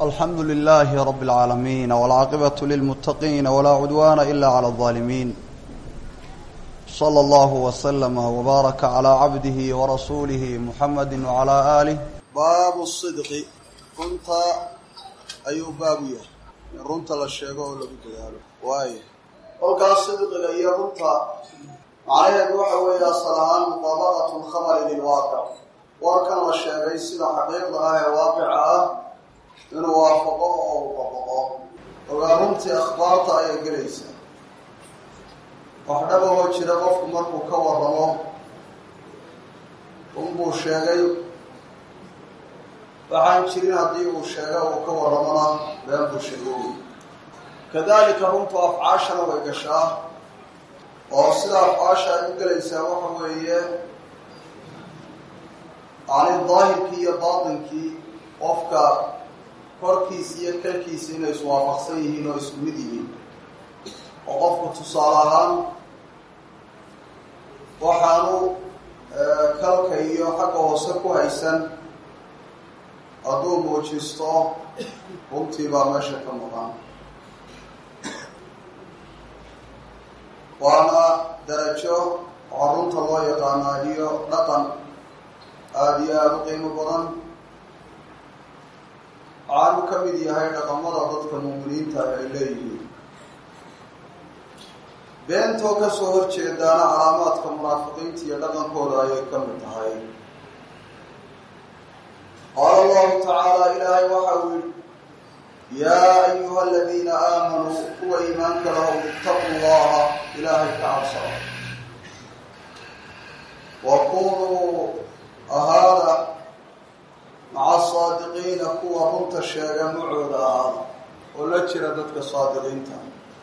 alxamdu lilaahi rabi اlcaalamiin wاlcaaqibatu lilmuttaqiina walaa cudwaana ila clى اlظaalimiin slى allahu waslama wbaaraka calaa cabdihi warasuulihi muxamadi wacalaa aalih baabu sidqi runta ayuu baabu yahay in runta la sheego oo lagu dadaalo waayo kolkaas sidqiga iyo runta macnaheedu waxa weeye asal ahaan mudaabaqatu lkhabari lilwaaqic warkan la sheegay sida xaqiiqda ah ee waaqica ah inuu waafaqo oo uu dabaqo ogaa runtii akhbaarta ayay gelaysaa wax dhabahoo jira qofku markuu ka waramo runbuu sheegay waxaan jirin haddii uu sheega uu ka warramona been buu sheegay wey kadalika runtu afcaashana way gashaa oo sida afcaasha ay u gelaysaa waxa weeye yani daahirkii iyo baatinkii qofka korkiisa iyo kalkiisa inay iswaafaqsan yihiin oo isku mid yihiin oo qofku tusaale ahaan waxaanu kalka iyo xagga hoose ku haysan hadduu muujisto runtii baa meesha ka maqan waana darajo waxaa runta loo yaqaanaa iyo dhaqan aada iyo aada u qiimo badan waxaanu ka mid yahay dhaqamada dadka muuminiinta ay leeyihiin beentoo kasoo horjeedaana calaamaadka munaafiqiinta iyo dhaqankooda ayay ka mid tahay qaala allahu tacaala ilaahay waxa uu yihi yaa ayuha aladiina aamanuu kuwa iimaanka lahow ittaqu llaha ilaahay ka cabsada wa kunuu ahaada maca saadiqiina kuwa runta sheega macooda ahaada oo la jira dadka saadiqiinta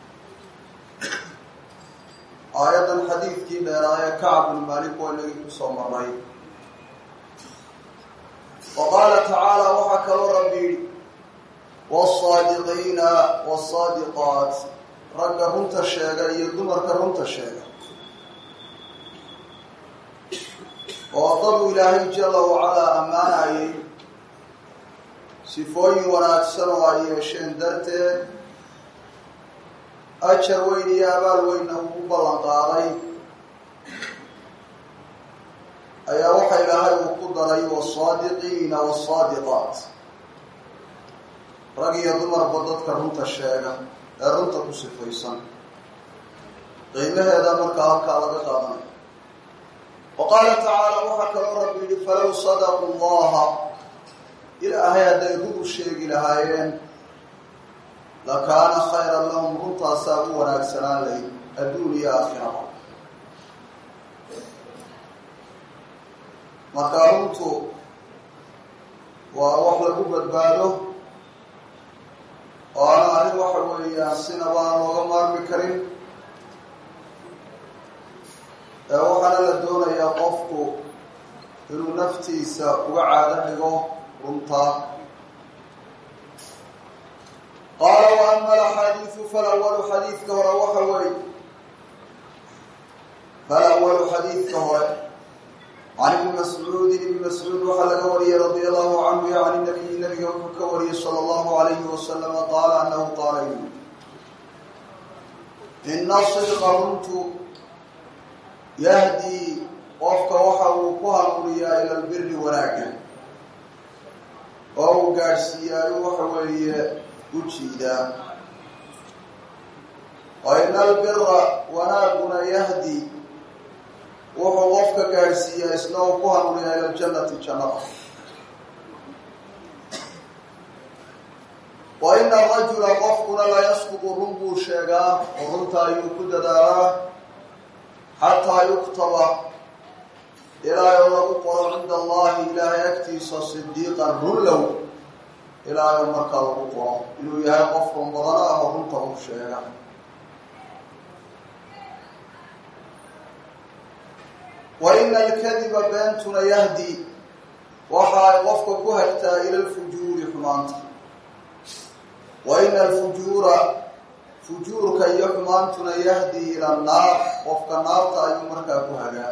aayaddan xadiidkii dheeraaye kacab bnu maalik waa inagii kusoo marnay wa qaala tacaala waxaa kaloo rabbi yidhi wsaadiqiina wsaadiqaat ragga runta sheega iyo dumarka runta sheega oo daduu ilaahay jala wacalaa ammaanayay sifooyin wanaagsan oo ay yeesheen darteed ajar weyn iyo abaal weynna ugu ballan qaaday ayaa waxa ilaahay uu ku daray wasaadiqiina wasaadiqaat rag iyo dumarba dadka runta sheega ee runta ku sifaysan qiimaheeda markaa halkaa laga qaadanay wa qaala tacaala waxaa kaloo rabbi yihi falow sadaqu llaha ilaahay hadday rug u sheegi lahaayeen lakaana khayran lahum runtaasaa u wanaagsanaan layd adduun iyo aakhiraba markaa runtu waa wax lagu badbaado oo ana arrin waxa weeyaan sinaba aan looga maarmi karin ee waxaana la doonayaa qofku inuu naftiisa uga caado dhigo runtaa qaala wa ama alaxaadiidu falawalu xadiidka hore waxa weeye falawalu xadiidka hore can ibni mascuudin ibni mascuud waxaa laga wariyey radia allahu canhu yacni nabiyi nabiga wuxuu ka wariyey sala allahu alayhi wasalama qaala anahu qaala yuli ina sidqa runtu yahdii qofka waxa uu ku hanuuniyaa ila lbiri wanaagga oo uu gaadhsiiyaayo waxa weeye u jiidaa wa ina albira wanaaguna yahdi wuxuu qofka gaadhsiiyaa isna uu ku hanuuniyaa ila ljannati jannada wa ina arajula qofkuna la yasqudu run buu sheegaa oo runta ayuu ku dadaalaa xataa yuktaba ilaahay oo lagu qoro cinda allahi ilaahay agtiisa sidiiqan runlow ilaahay oo markaa lagu qoro inuu yahay qof run badana ah oo runta u sheega wa ina alkadiba beentuna yahdi waxa ay qofka ku hagtaa ila lfujuuri xumaanta wa ina alfujuura fujuurka iyo xumaantuna yahdi ila annaar qofka naarta ayuu markaa ku hagaa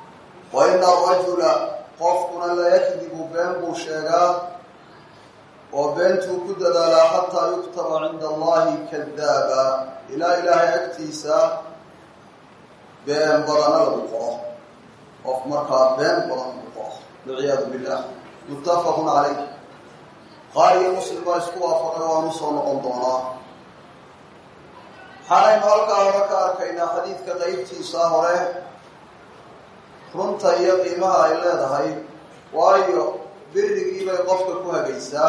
wa ina arajula qofkuna la yakdibu been buu sheegaa oo beentuu ku dadaalaa xataa yuktaba cinda allahi kadaaba ilaa ilaahay agtiisa been badana lagu qoro qof markaa been badan lagu qoro walciyaadu billah muttafaqun calayh qaar iyo muslim baa isku waafaqay waanu soo noqon doonaa waxaanaynu halkaa hore ka arkaynaa xadiidka qeybtiisa hore runta iyo qiimaha ay leedahay waayo birigii bay qofka ku hagaysaa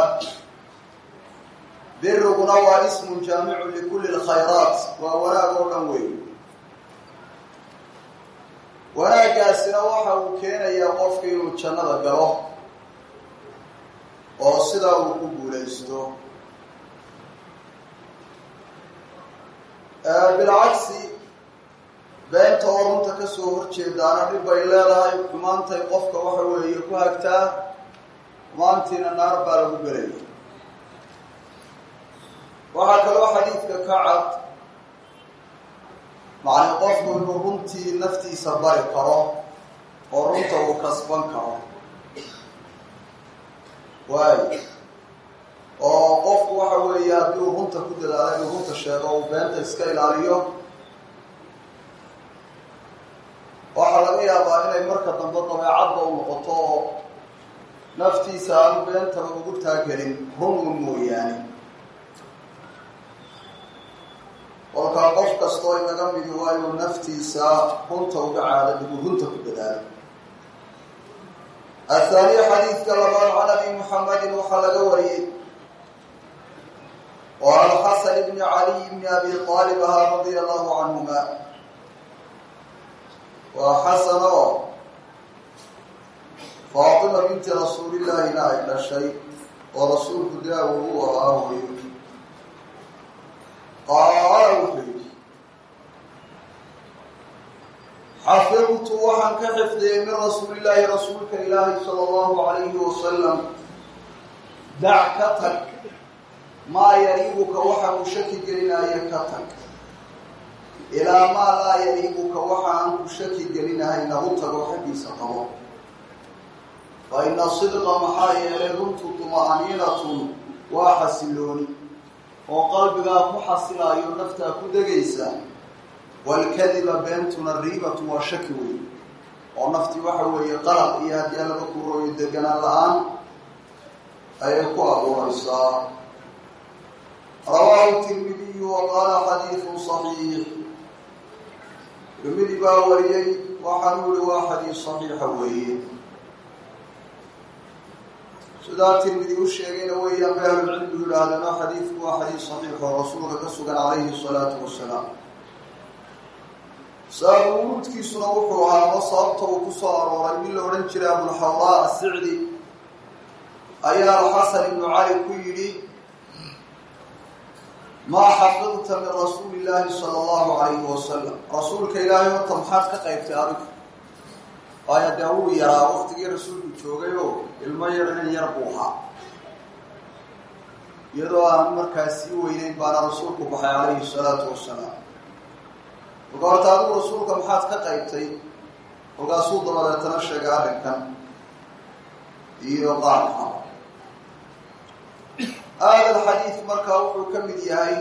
biriguna waa ismun jaamicun likulli lkhayraat waa wanaag oo dhan weyn wanaaggaasina waxa uu keenayaa qofka inuu jannada galo oo sidaa uu ku guulaysto bilcagsi beenta oo runta ka soo horjeedaana dhib bay leedahay xumaantay qofka waxa weeye ku hagtaa xumaantiina naar baa lagu gelaya waxaa kaloo xadiidka ka cad macni qofku inuu runtii naftiisa bari karo oo runta uu kasban karo waayo oo qofku waxa weeye haddii uu runta ku dadaalo inuu runta sheego uu beenta iska ilaaliyo waxaa laga yaabaa inay marka dambe dabeecadda u noqoto oo naftiisa aanu beentaba ugu taagelin runun mooyaane kolkaa qof kastoo inaga midi waa inuu naftiisa runta uga caado digu runta ku dadaalo athaaniya xadiidka labaad can abi muxamedin waxaa laga wariyey oo alxasan bni caliy bni abi aalib ahaa radia allahu canhuma waa xasan oo faatima binti rasuulillahina ay dhashay oo rasuulku daawo u ahaa hooyo qaala wuxuu yidhi xafidtu waxaan ka xifdiyey min rasuulillaahi rasuulka ilaahi sala allahu calayhi wasalam dac ka tag maa yariibuka waxa uu shaki gelinaayo ka tag ilaa maa laa yariibuka waxa aan ku shaki gelinahay nagu tago xaggiisa qabo fa ina sidqa maxaa yeelay runtu tuma'aniinatun waa xasilooni oo qalbigaa ku xasilaayo naftaa ku degaysa waalkadiba beentuna riibatu waa shaki weyn oo naftii waxa weeye qalaq iyo haddii laga kuurooyo deganaan la-aan ayay ku abuuraysaa rawaahu tirmidiyu wa qaala xadiidun saxiix tirmidi baa wariyey waxaanu yihi waa xadiis saxiixa weeye sidaa tirmidi u sheegayna weeyaan bay ahlulcilmigu yidhaahdeen oo xadiidku waa xadiis saxiix oo rasuulka ka sugan calayhi salaatu wasalaam sabab wuruudkiisuna wuxuu ahaa ama sababta uu ku soo arooray mid la odhan jiray abulxawraa asicdi ayaa alxasan ibnu cali ku yidhi maa xafidta min rasuuli illaahi sala allahu calayhi wasalam rasuulka ilaahay horta maxaad ka qaybtay adigu waayo dee wuu yaraa waktigii rasuulku joogay oo ilmo yar inan yar buu ahaa iyadoo aan markaa sii weyneyn baana rasuulku baxay calayhi salaatu wasalaam marka horta adigu rasuulka maxaad ka qaybtay kolkaasuu dabadeetana sheegay arrinkan iyo qaarka aada alxadiid markaa wuxuu ka mid yahay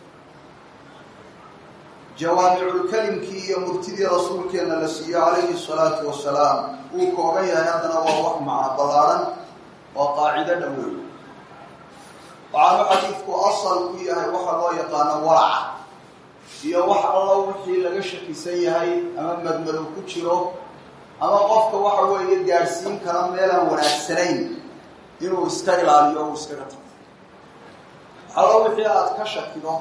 jawaamiculkelimkii iyo murtidii rasuulkeenna la siiyo calayhi salaatu wasalaam wuu koogan yahay haddana waa wax macno ballaadhan oo qaacido dhoweyn waxaanu xadiidku asal ku yahay waxa loo yaqaano waraca iyo wax allo wixii laga shakisan yahay ama madmadow ku jiro ama qofka waxa weeye gaadhsiin kara meelaan wanaagsanayn inuu iska ilaaliyo uu iskaga tago allo wixii aada ka shakido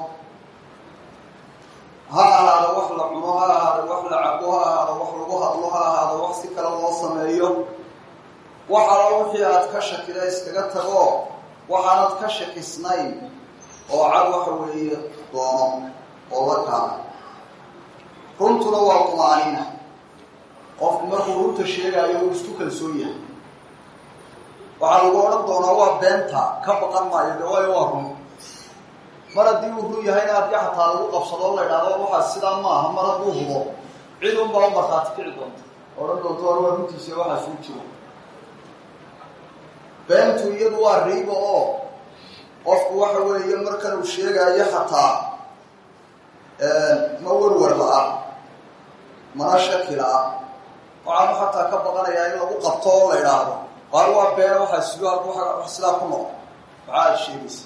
ha ahaado wax la cuno ha ahaado wax la cabo ha ahaado wax lagu hadlo ha ahaado wax si kale loo sameeyo wax allo wixii aad ka shakida iskaga tago waxaanad ka shakisnayn oo cad waxa weeye doono oo la kaana runtuna waa tumaaniina qofku markuu runta sheegaayo uu isku kalsoon yahay waxaa lagu odhan doonaa waa beenta ka baqan maayo de waayo waa run mar haddii uu run yahayna haddii xataa lagu qabsado la idhaahdo waxaas sidaa maaha mar hadduu hubo cid unbaa u markhaati kici doonta odhan doonto war waa runtiisa waxaas uu jiro beentu iyadu waa riibo oo waxa weeye markan uu sheegayo xataa ma warwar la-a mana shaki la-a waxaanu xataa ka baqanayaa in lagu qabto oo la idhaahdo qaar waa beena waxaa sido wax sidaa ku noqo maxaa aad sheegaysa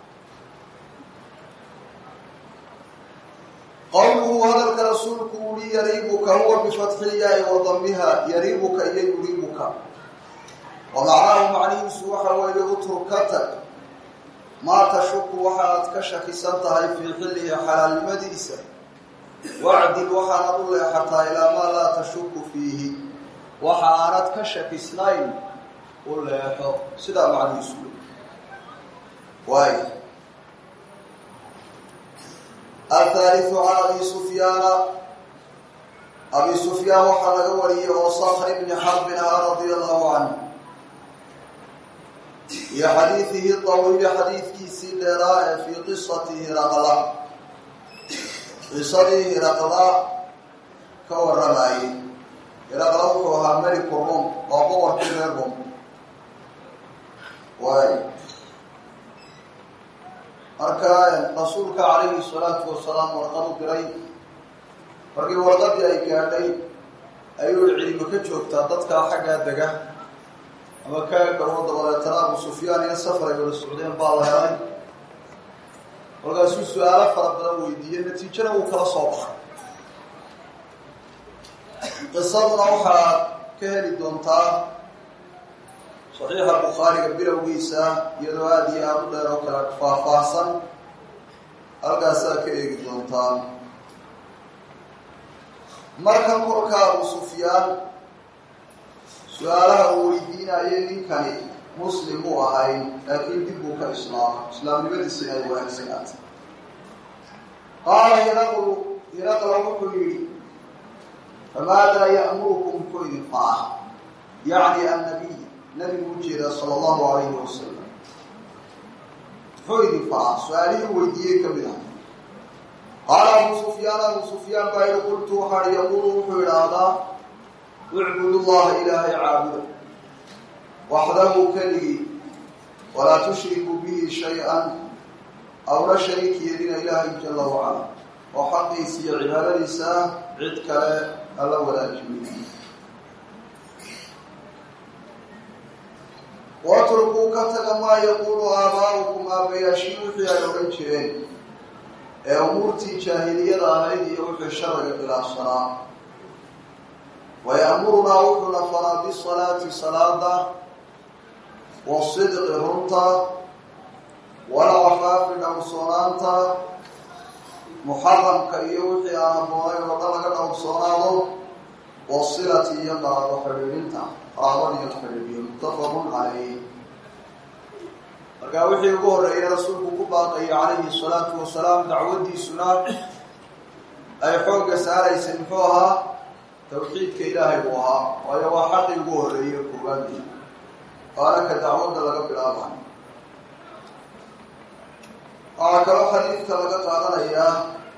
qowluhu hadalka rasuulku uli yariibuka huwa bifatxilyaai wa damiha yariibuka iyo yuriibuka wa macnaahu macnihiisu waxa weeye utruk ka tag maa tashuku waxaad ka shakisan tahay fii xillihi xalaalnimadiisa wacdil waxaanad u leexataa ilaa maa laa tashuku fiihi waxa aanad ka shakisnayn u leexo sidaa macnihiisu waay athaaliu can abi sufyaana abi sufyaan waxaa laga wariyey oo sakr bni xarbin ahaa radia allahu canhu iyo xadiidihi dawiili xadiidkiisii dheeraa ee fii qisati hiraqla qisadii hiraqla ka waramayey hiraqla wuxuu ahaa meliku rum waa boqorkii reer rum waay marka rasuulka calayhi salaatu wasalaam warqad u diray markii warqadii ay gaadhay ayuu cilmi ka joogtaa dadkaa xaggaa dega ama kaagawo dabadeetana abu sufyaan iyo safar ay wada socdeen baa la helay markaasuu su-aalo fara badan weydiiyey natiijana wuu kala soo baxay qisaduna waxaad ka heli doontaa saxiixa bukhaariga bilowgiisa iyadoo aada iyo aada u dheer oo kale faahfaahsan halkaasaa ka eegi doontaa markan kolka abu sufyaan su-aalaha uu weydiinayay ninkani muslim buu ahayn laakiin dib buu ka islaamay islaamnimadiisina ay wanaagsanaatay qaala hiraqlu hiraqla wuxuu yihi famaadaa ya'murukum muxuu idin faca yacni annabiy nabigu ujeeda sala allahu alayhi wasalam muxuu idin faca su-aalihii weydiiyey ka mid ah qaala abu sufyaan abu sufyaan baa yihi qultu waxaa hi yaqulu wuxuu idhaahdaa ucbud llaha ilaahay caabuda waxdahu keligii walaa tushriku bihi shay-an awla shariik yeelina ilaahay jala wacala oo xaqiisa iyo cibaadadiisa cid kale alla wadaajimiy watrukuu ka taga maa yaquulu aabaa'ukum aabayaashii wixii ay odhan jireen ee umuurtii jaahiliyada ahayd iyo wixii sharciga khilaafsanaa waya'murunaa wuxuuna faraa bisalaati salaada wasidqi runta walcafaafi dhowrsoonaanta muxaramka iyo wixii aan haboonayn oo dhan laga dhowrsoonaado wasilati iyo qaraabo xidhiidhinta qaraabada iyo xidhiidhiyo muttafaqun calayh markaa wixii ugu horreeyay rasuulku ku baaqayay calayhi salaatu wasalaam dacwadiisuna ay xoogga saaraysay muxuu ahaa tawxiidka ilaahay buu ahaa waayo waa xaqii ugu horreeyey koowaadii waana ka dacwadda laga bilaabayo waxaa kaloo xadiidka laga qaadanayaa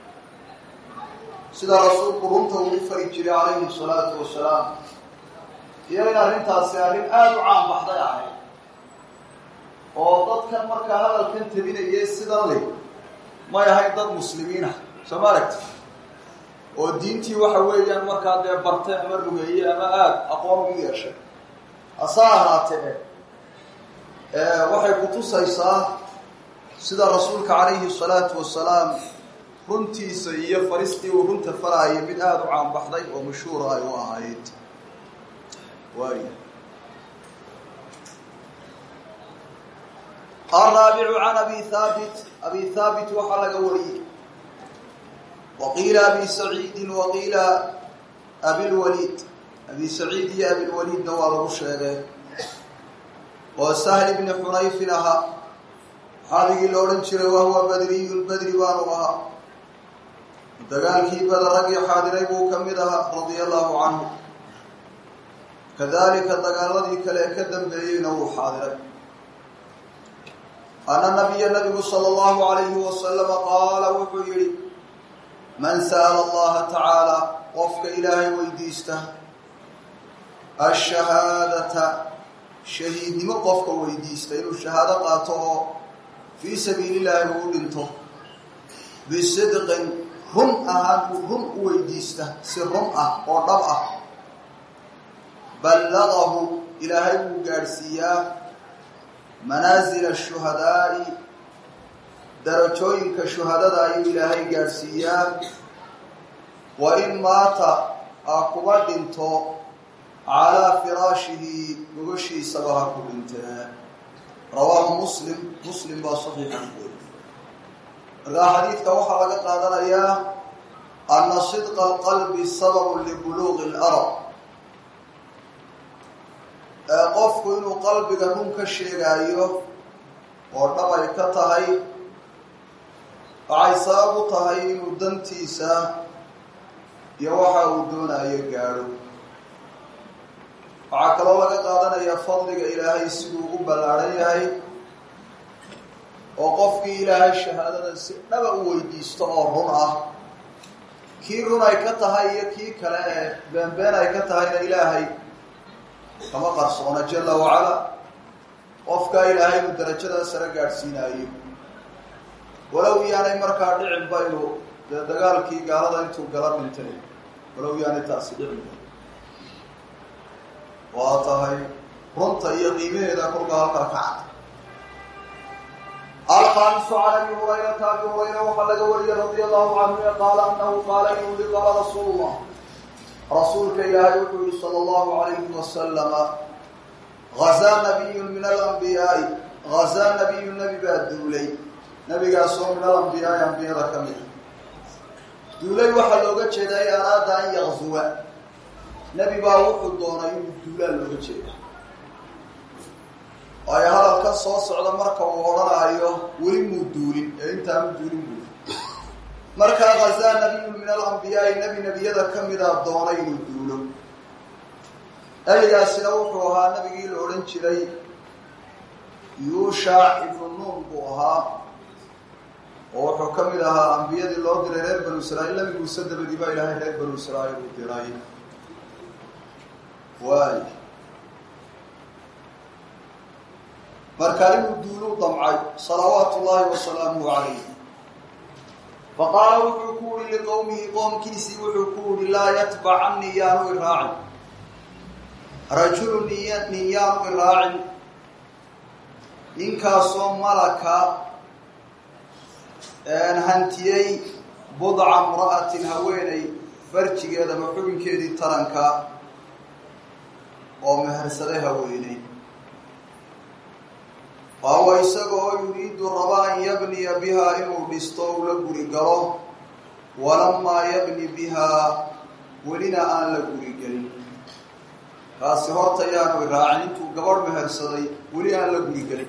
sida rasuulku runta uu u fari jiray calayhi salaatu wasalaam iyo in arrintaasi arrin aada u caan baxday ahayd oo dadkan markaa hadalkan tabinayay sidan le may ahayn dad muslimiin ah soo ma aragti oo diintii waxa weeyaan markaa dee bartay ama rugeeyey ama aada aqoon ugu yeeshay hase ahaatee waxay kutusaysaa sida rasuulka calayhi salaatu wasalaam runtiisa iyo faristii uu runta faraayay mid aada u caanbaxday oo mashhuura ay u ahayd waay alraabicu can abi haabit abi haabit waxaa laga wariyey waqiila abi saciidin waqiila abilwaliid abi saciid iyo abilwaliidna waa lagu sheegay oo sahl bni xunayfin ahaa xaaligii la odhan jiray wahuwa badriyun badri baanu ahaa dagaalkii bada raggii xaadiray buu ka mid ahaa radia allahu canhu kadalika dagaaladii kale ee ka dambeeyeyna wuu xaadiray ana nabiya nabigu sala allahu alayhi wasalama qaala wuxuu yihi man sa'ala allaha tacaala qofka ilaahay weydiista ashahaadata shahiidnimo qofka weydiista inuu shahaado qaato oo fii sabiili illaahi uu dhinto bisidqin run ahaan uu run u weydiista si run ah oo dhab ah ballaqahu ilaahay wuu gaadhsiiyaa manaasila shuhadaa'i darajooyinka shuhadada ayuu ilaahay gaadhsiiyaa wa in maata a kuba dhinto calaa firaashihi gogashiisaba ha ku dhintee rawaahu muslim muslim baa saxiixa ku weriy markaa xadiidka waxaa laga qaadanayaa ana sidqa alqalbi sababun libuluuqi اlarab qofku inuu qalbiga run ka sheegaayo oo dhabay ka tahay waxay sabab u tahay inuu dantiisa iyo waxa uu doonayo gaadho waxaa kaloo laga qaadanaya fadliga ilaahay siduu u ballaadhan yahay oo qofkii ilaahay shahaadada si dhaba u weydiisto oo run ah kii run ay ka tahay iyo kii kale ee beenbeen ay ka tahayna ilaahay kama qarsoona jala wacala qofkaa ilaahay inuu darajadaa sare gaadhsiinaayo walow yaanay markaa dhicinba inuu dee dagaalkii gaalada intuu gala dhintay walow yaanay taasi dhicinba waa tahay runta iyo qiimaheeda kolka halkaa ka cad alkhaamisu can abi hurayrata abi hurayra waxaa laga wariyey radia allahu canhu e qaala anahu qaala inuu li qaala rasuul llah rasuulka ilaahay wuxuu yihi sala allahu alayhi wasalama hazaa nabiyun min alambiyaai hazaa nabiyu nebi baa duulay nebigaasoo min alambiyaai ambiyada ka mid duulay waxaa looga jeedaa i araada an yakzuwa nebi baa wuxuu doonay inuu duulaa looga jeeda waayo hadalka soo socda marka uu odhanaayo weli muu duulin ee intaanu duulin buuli markaa hazaa nabiyun min alambiyaai nebi nebiyada ka midaa doonay inuu duulo nebigaasina wuxuu ahaa nebigii la odhan jiray yuushac ibnu nuun buu ahaa oo wuxuu ka mid ahaa ambiyadii loo diray reer banu israa'iil nebi muuse dabadii baa ilaahay reer banu israa'iil uu diray waay markaa inuu duuluu damcay salawaatu ullaahi wasalaamuhu calayh faqaala wuxuu ku uhi liqowmihi qoomkiisii wuxuu ku uhi laa yatbacannii yaanu iraacin rajulu niy nin yaanu iraacin ninkaasoo malaka hantiyey budca imra'atin haweeney farjigeeda ama xubinkeedii taranka oo mehersaday haweeney waawa isaga oo yuriidu raba an yabniya bihaa inuu dhisto u la guri galo walamaa yabni bihaa welina aan la guri gelin kaasi horta yaanu iraacin intuu gabadh mehersaday weli aan la guri gelin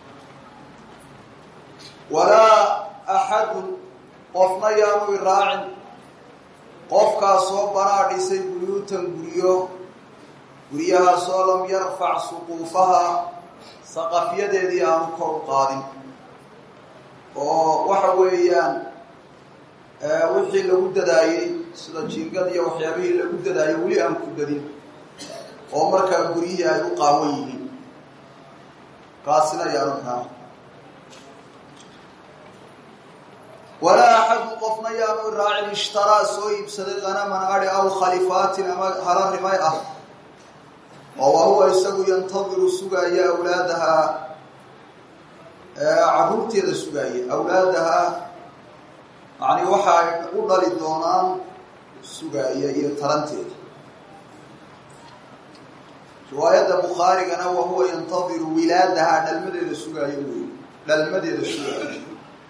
walaa axadun qofna yaanu iraacin qofkaasoo banaa dhisay buyuutan guryo guryahaasoo lam yarfac suquufaha saqafyadeedii aanu kor u qaadin oo waxa weeyaan wixii lagu dadaayey sida jiingad iyo waxyaabihii lagu dadaayey weli aan ku dadin oo markaa guryihii ay u qaawan yihiin kaasina yaanu kaa walaa axadu qofna yaanu raacin ishtaraa soo iibsaday qanaman adi aw khalifaatin ama hala rimay ah oo wa huwa isagu yantadiru sugaaya awlaadahaa caruurteeda sugaaya awlaadahaa yani waxa ay u dhali doonaan sugaaya iyo taranteeda riwaayadda bukhaarigana wa huwa yantadiru wilaadahaa dhalmadeeda sugaayo wey dhalmadeeda sugaaya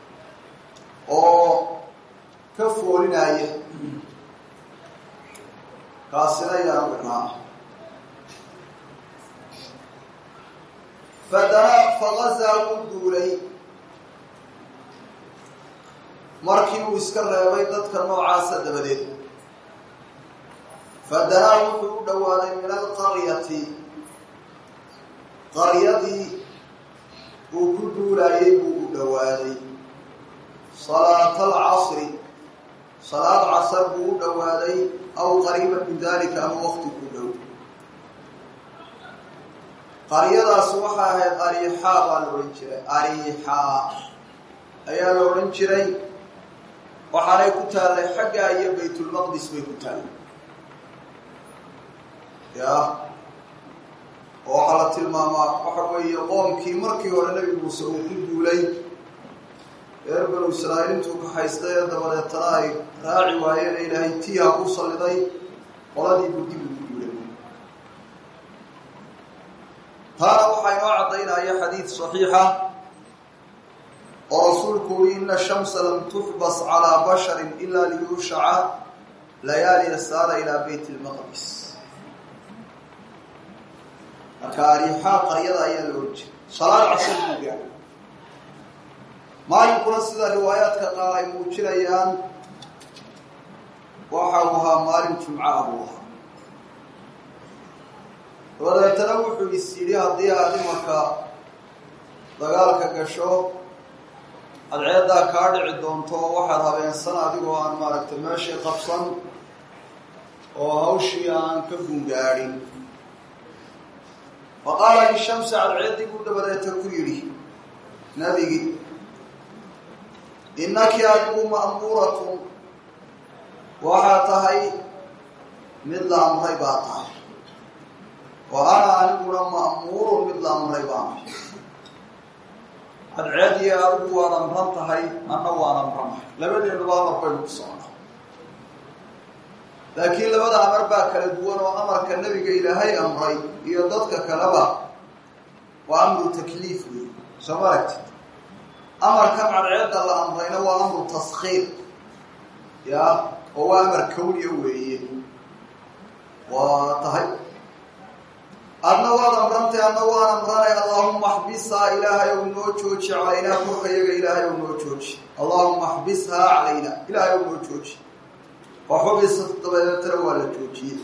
oo ka foolinaya kaasina yaanu irnaa fadana fagazaa wuu duulay markii uu iska reebay dadka noocaasa dabadeed fadanaa wuxuu u dhowaaday min alqaryati qaryadii uu ku duulaayay buu u dhowaaday salaata alcasri salaad casar buu u dhowaaday aw qariiban min dalika ama waqti ku dhow qaryadaas waxay ahayd ariixaa baa la odhan jiray ariixaa ayaa la odhan jiray waxaanay ku taallay xaggaa iyo baytulmaqdis bay ku taallay ya oo waxaa la tilmaamaa waxa weeye qoomkii markii hore nebi muuse uu ku duulay reer banu israa'iil intuu kaxaystay ee dabadeetana ay raaci waayeen ee ilaahay tiiha ku salliday qoladii buu dib ugu duulay taana waxaa inoo caddaynaya xadiid saxiixa oo rasuulku uri ina shamsa lam tuxbas calaa basharin ila liyuushaca layaali saara ilaa beyt lmaqdis marka ariixaa qaryada ayaa la ohan jiray salaad casar buu gaadhay maalinkuna sida riwaayaadka qaar ay muujinayaan waxa uu ahaa maalin jumcaha buu ahaa dabadeetana wuxuu is yidhi haddii aad imarka dagaalka gasho adceeddaa kaa dhici doonto waxaad habeensan adigoo aan maaragtay meeshii qabsan oo hawshii aan ka gungaadhin fa qaala lishamsi cadceeddii buu dabadeeta ku yidhi nebigi innaki adigu ma'muuratun waxaa tahay mid la amray baa tahay wa ana aniguna ma'muurun mid la amray baanahay cadceediyo adigu waad amran tahay anna waan amranahay labadeennuba amar baynu ku socnaa laakiin labada amar baa kala duwan oo amarka nebiga ilaahay amray iyo dadka kaleba waa amru takliif wey soo ma aragtid amarkan cadceedda la amrayna waa amru taskhiir ya oo waa amar kawniya weeye waa tahay adna waad amrantay adna waan amranay allaahuma axbishaa ilaahay ow noo jooji calaynaa korka yaga ilaahay ow noo jooji allaahuma axbishaa calayna ilaahay ow noo jooji oo xubisat dabadeetana waa la joojiyey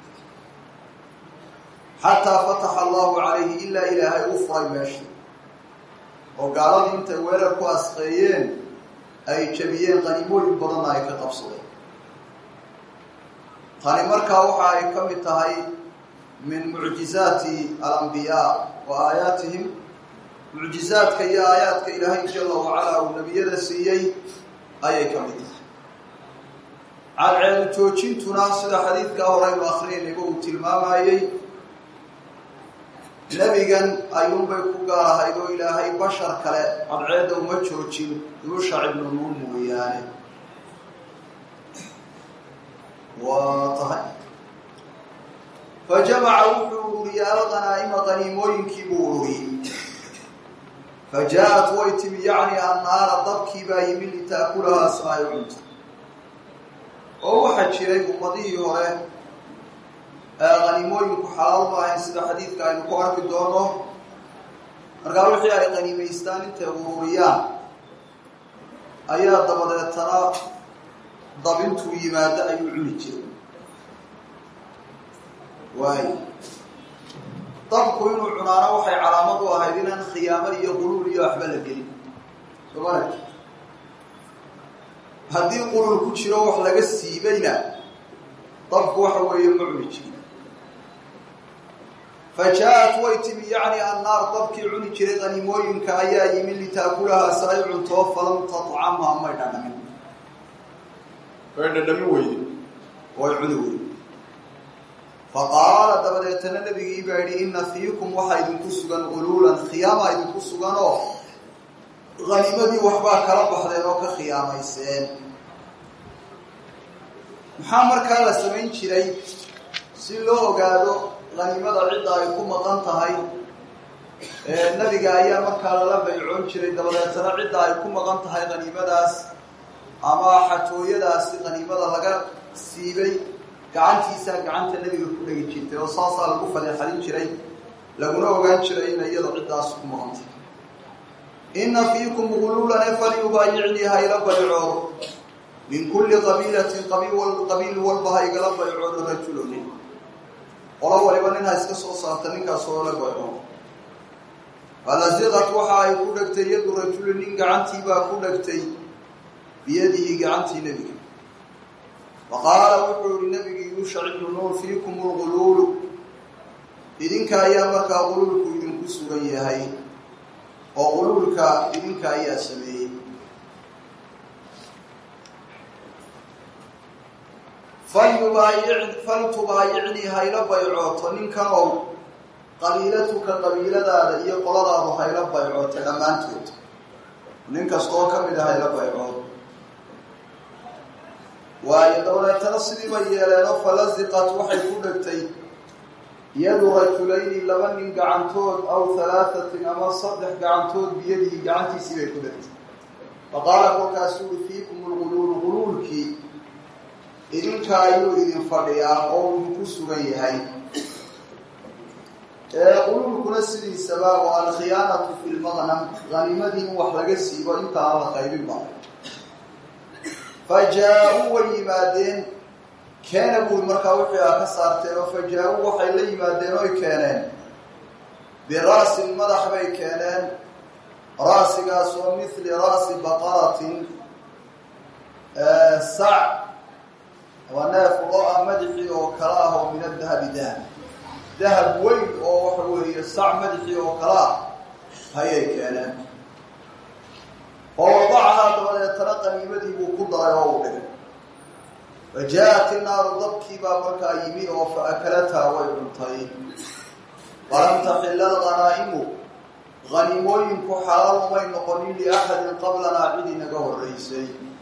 xataa fataxa allahu calayhi ilaa ilaahay u furay meesha oo gaaladii intay weerar ku asqeeyeen ay jabiyeen qaniimooyin badanna ay ka qabsadeen tani markaa waxa ay ka mid tahay min mucjizaati alambiyaa wa aayaatihim mucjizaadka iyo aayaadka ilaahay jala wacalaa uu nebiyada siiyey ayay ka mid tahay cadceedu joojintuna sida xadiidkaa horeynu akrinayba uu tilmaamayey nebigan ayuunbay ku gaar ahayd oo ilaahay bashar kale cadceedda uma joojin yuusha ibnu nuun mooyaane waa tahay fa jamaca wuxuu ururiyey alqanaa'ima qaniimooyinkii buu ururiyey fa jaa-at way timi yacni annaara dabkii baa yimi litaakulahaa si ay cunto oo waxaa jiray ummadihii hore qaniimooyinku xalaal ma ahayn sida xadiidka aynu ku arki doono markaa wixii ay qaniimaystaan intay ururiyaan ayaa dabadeetana dabintuu yimaado ayuu cuni jiray waayo dabku inuu cunaano waxay calaamad u ahayd inaan khiyaamo iyo quluul iyo waxba la gelin soomala haddii quluul ku jiro wax laga siibayna dabku waxa weeye ma cuni jirin fa jaa-at way timi yacni annaar dabkii cuni jiray qaniimooyinka ayaa yimi litaakulahaa si ay cuntoo falam tatcamha may dhadhamin way dhadhamin weyde way cuni weyde fa qaala dabadeetana nebigii baa yidhi inna fiikum waxaa idinku sugan quluulan khiyaama idinku sugan oo haniimadii waxbaa kala baxdeen oo ka khiyaamayseen maxaa markaa la samayn jiray si loo ogaado qaniimada cidda ay ku maqan tahay nebiga ayaa markaa lala baycoon jiray dabadeetana cidda ay ku maqan tahay qaniimadaas ama xatooyadaasi qaniimada laga siibay gacantiisaa gacanta nebiga ku dhegi jirtay oo saasaa lagu fadeexadin jiray laguna ogaan jiray ina iyada ciddaas ku maqan tahay inna fiikum guluulan e falyubaayicnii ha ila baycoodo min kulli qabiilatin qabiil walba ha igala baycoodo rajuloni qolo waliba nin ha iska soo saarta ninkaas oo la baycoodo falasiqat waxa ay ku dhegtay yadu rajuli nin gacantiibaa ku dhegtay biyadihi gacantii nebiga fa qaala wuxuu yihi nebigii yuushac ibnu nuur fiikum lguluulu idinka ayaa markaa quluulku sugan yahay oo quluulka idinka ayaa sameeyey falyubaayic faltubaayicnii hayla baycooto ninkanow qabiilatuka qabiiladaada iyo qoladaadu hayla baycoota dhammaantood nin kastaoo ka mid a hayla baycood waayo dabadeetana sidii bay yeeleenoo falasiqat waxay ku dhegtay yadu rajulayni laba nin gacantood aw halaatatin ama saddex gacantood biyadihi gacantiisii bay ku dhegtay faqaala kolkaasuu ui fiikum lguluulu guluulkii idinka ayuu idin fadhiyaa oo idinku sugan yahay quluulkuna sidiisaba waa alkhiyaanatu fi lmaqnam hanimadii in wax laga siibo inta aan la qaybin ba fa jaa-uu way yimaadeen keena buud markaa wixii a ka saarteen oo fa jaa-uu waxay la yimaadeen oy keeneen bira'sin madax bay keeneen ra'sigaas oo mithli ra'si baqaratin sac waa neef lo-a madaxii oo kale ah oo min adahabi dahab dahab weyn oo waxa weeye sac madaxii oo kale ah hayay keeneen oo wadacahaa dabadeetana qaniimadii buu ku daray oo u dhigay fa jaa-at innaaru dabkii baa markaa yimi oo fa akalataa way cuntay walam taxilla alghanaa'imu haniimooyinku xalaal umay noqonin liaxadin qablanaa cid inaga horreysay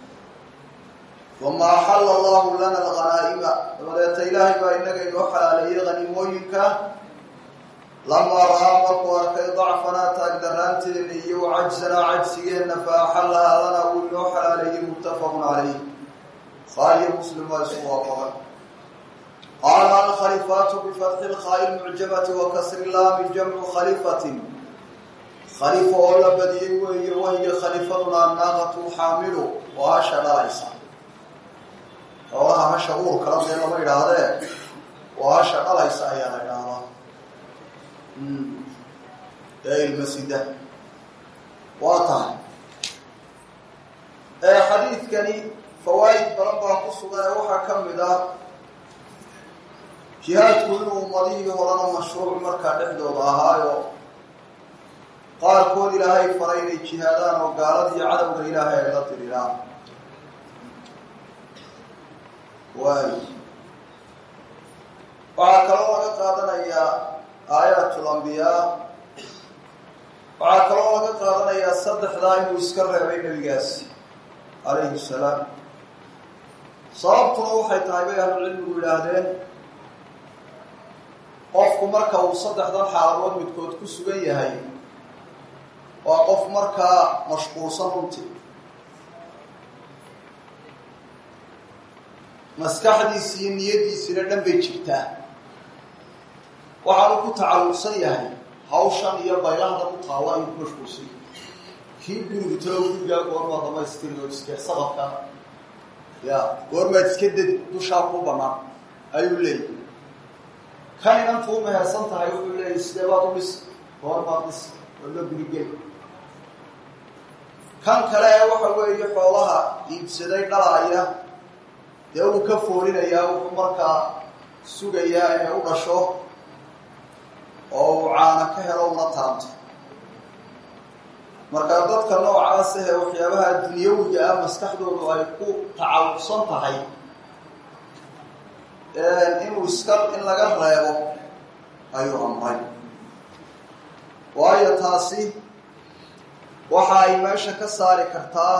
uma axalla allahu lana alghanaa'ima dabadeeta ilaahay baa inaga inoo xalaaleeyey haniimooyinka lamaa ra-aa markuu arkay dacfanaa taagdaraanteena iyo cajsanaa cajsigeenna fa axallahaa lana wuu inoo xalaaleeyey muttafaqun calayh bukhaariyo muslim waa isu waafaqay qaala alkhalifaatu bifatxi lkhaa'i lmucjamati wa kasri laami jamcu khalifatin khalifa oo la badiyey weeye wahiya khalifaduna annaaqatu xaamilu oo hasha dhalaysa xoolaha hasha uur kala dee lama idhaahdee oo hasha dhalaysa ayaa la idhaahdaa ee ilmasida waa tahay xadiidkani fawaa'id badan baa ku sugan ee waxaa ka mid ah jihaadku inuu ummadihii horena mashruuc markaa dhexdooda ahaayo qaarkood ilaahay faray inay jihaadaan oo gaaladii cadowga ilaahay ay la tiriraan waay waxaa kaloo laga qaadanayaa aayatul ambiyaa waxaa kaloo laga qaadanayaa saddexdaa inuu iska reebay nebigaasi calayhi salaam sababtuna waxay tahay bay ahlucilmigu yidhaahdeen qofku marka uu saddexdan xaaladood midkood ku sugan yahay waa qof markaa mashquulsan runtii maskaxdiisi iyo niyadiisina dhan bay jirtaa waxaanu ku tacalluqsan yahay hawshan iyo baylahda ku taalla ayuu ku mashquulsan yahay kii gurigu talo gurigaa goormaa dhamaystiri oo iske sababka ya goormaad iska ded dushaa ku banaan ayuu leeyahy kan inantu u mehersan tahay wuxuu leeyahy sidee baad u dhis goormaad dhis oo la gurigel kan kale ee waxa weeye xoolaha iibsaday dhalaaya dee uu ka foolinayaa wuxuu markaa sugayaa inay u dhasho oo uu caana ka helo una taranto markaa dadka noocaas ahee waxyaabaha dunyawiga ah maskaxdoodu ay ku tacalluqsan tahay inuu iska in laga reebo ayuu amray waayo taasi waxa ay meesha ka saari kartaa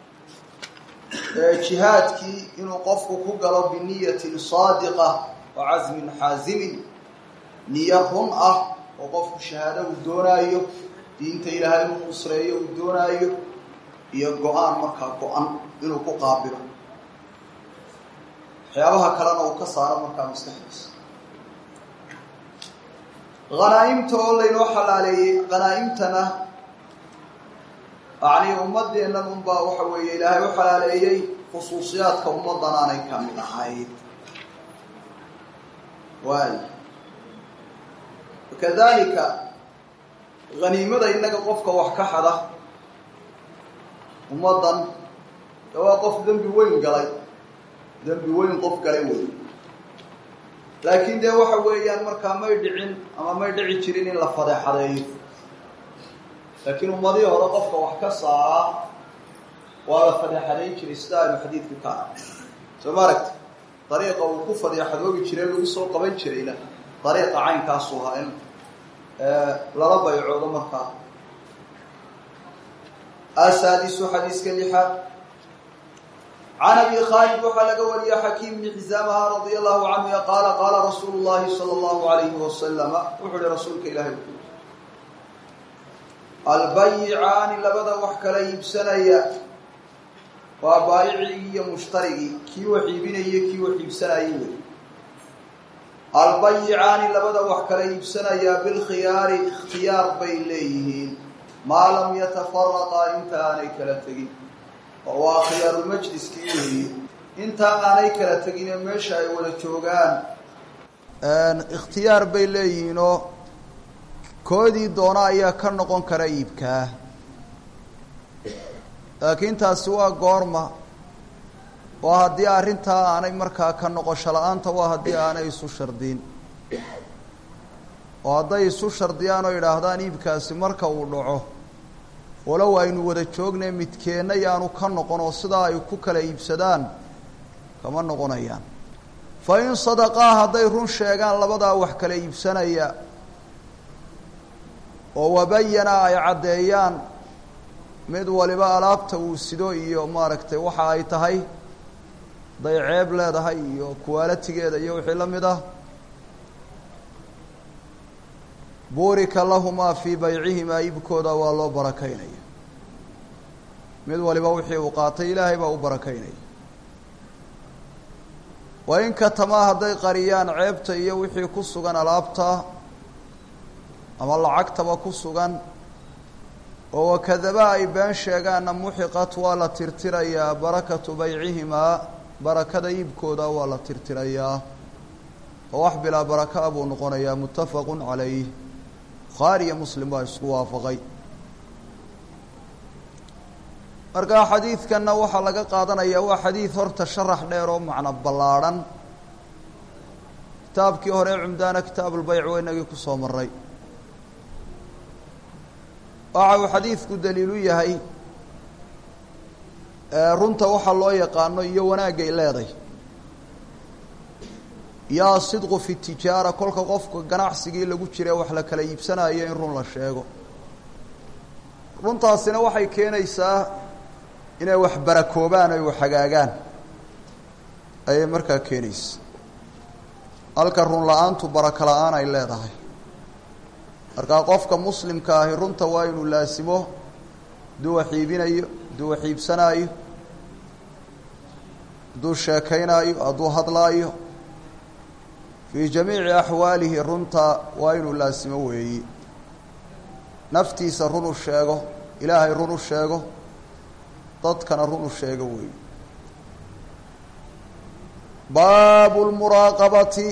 jihaadkii inuu qofku ku galo biniyatin saadiqa wa casmin xaasimin niyo run ah oo qofku shahaado uu doonaayo diinta ilaahay inuu nusreeyo uu doonaayo iyo go-aan markaa go-an inuu ku qaabilo waxyaabaha kalena uu ka saaro markaa maskaxdiisa hanaa-imta oo laynoo xalaaleeyey hanaa-imtana yacni ummadeennan unbaa waxa weeye ilaahay u xalaaleeyey khusuusiyaadka ummaddan aanay ka mid ahayd waay wakadalika haniimada innaga qofka wax ka xada ummaddan de waa qof dembi weyn galay dembi weyn qof galay wey laakiin dee waxa weeyaan markaa may dhicin ama may dhici jirin in la fadeexadeeyo laakiin ummadihii hore qofka wax ka saaraa waa la fadeexadayn jiray sida aynu xadiidku ka arag soo ma aragti dariiqa uu ku fadeexadoobi jiray lagu soo qaban jirayna dariiqa caynkaasu ahaa in lala baycoodo markaa asaadisu xadiiska lixaad can abi khaalid waxaa laga wariya xakiim bni xisaamaha radia allahu canhu qaala qaala rasuulu llahi sala allahu alayhi wasalama wuxuu uhi rasuulka ilaahay u albayicaani labada wax kala iibsanaya waa baayicigii iyo mushtarigii kii wax iibinaya kii wax iibsanayay wey albayicaani labada wax kala iibsanaya bilkhiyaari ikhtiyaar bay leeyihiin maa lam yatafaraqaa inta aanay kala tegin oo waa khiyaarulmajliskii weeye intaa aanay kala tegine meesha ay wada joogaan ikhtiyaar bay leeyihiinoo koodii doona ayaa ka noqon kara iibkaa laakiin taasi waa goorma waa haddii arrintaa aanay markaa ka noqosho la-aanta waa haddii aanay isu shardiin oo hadday isu shardiyaan oo yidhaahdaan iibkaasi marka uu dhaco walow aynu wada joognay midkeenna yaanu ka noqon oo sidaa ay ku kala iibsadaan kama noqonayaan fa in sadaqaa hadday run sheegaan labadaa wax kala iibsanaya oo wabayana ay caddeeyaan mid waliba alaabta uu sido iyo maaragtay waxa ay tahay hadday ceeb leedahay iyo kuwaalatigeeda iyo wixii la mid ah buurika lahumaa fii baycihimaa iibkooda waa loo barakaynaya mid waliba wixii uu qaatay ilaahay baa u barakaynaya wa in katamaa hadday qariyaan ceebta iyo wixii ku sugan alaabta ama lacagtaba ku sugan oo wakadaba ay been sheegaanna muxiqat waa la tirtirayaa barakatu baycihimaa barakada iibkooda waa la tirtirayaa oo wax bilaa baraka buu noqonayaa muttafaqu calayh bukhaari iyo muslim baa isku waafaqay markaa xadiidkanna waxaa laga qaadanayaa waa xadiid horta sharax dheer oo macno ballaadhan kitaabkii hore cumdaana kitaabulbayc waa inagii kusoo maray waxa uu xadiidku daliilu yahay runta waxaa loo yaqaano iyo wanaagay leeday yaa sidqu fi tijaara kolka qofka ganacsigii lagu jira wax la kala iibsanayo in run la sheego runtaasina waxay keenaysaa inay wax barakoobaan oy wax hagaagaan ayay markaa keenaysa halka run la-aantu barako la-aan ay leedahay markaa qofka muslimka ahi runta waa inuu laasimo hadduu wax iibinayo hadduu wax iibsanaayo hadduu sheekaynaayo hadduu hadlaayo fii jamiici axwaalihi runta waa inuu laasimo weeyi naftiisa run u sheego ilaahay run u sheego dadkana run u sheego weeyi baabu lmuraaqabati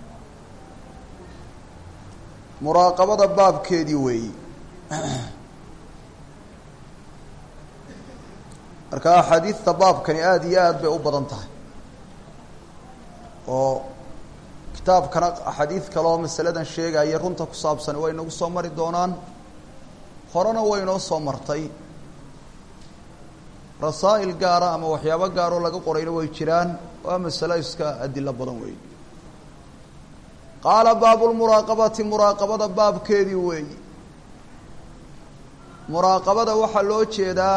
muraaqabada baabkeedii weeyi marka axaadiidta baabkani aada iyo aad bay u badan tahay oo kitaabkana axaadiid kale oo masaladan sheegaya runta ku saabsan way inagu soo mari doonaan horena way inoo soo martay rasaa'il gaara ama waxyaabo gaaroo laga qorayna way jiraan waa masalo iska adilo badan weeyi qaala baabu lmuraaqabati muraaqabada baabkeedii weeyi muraaqabada waxaa loo jeedaa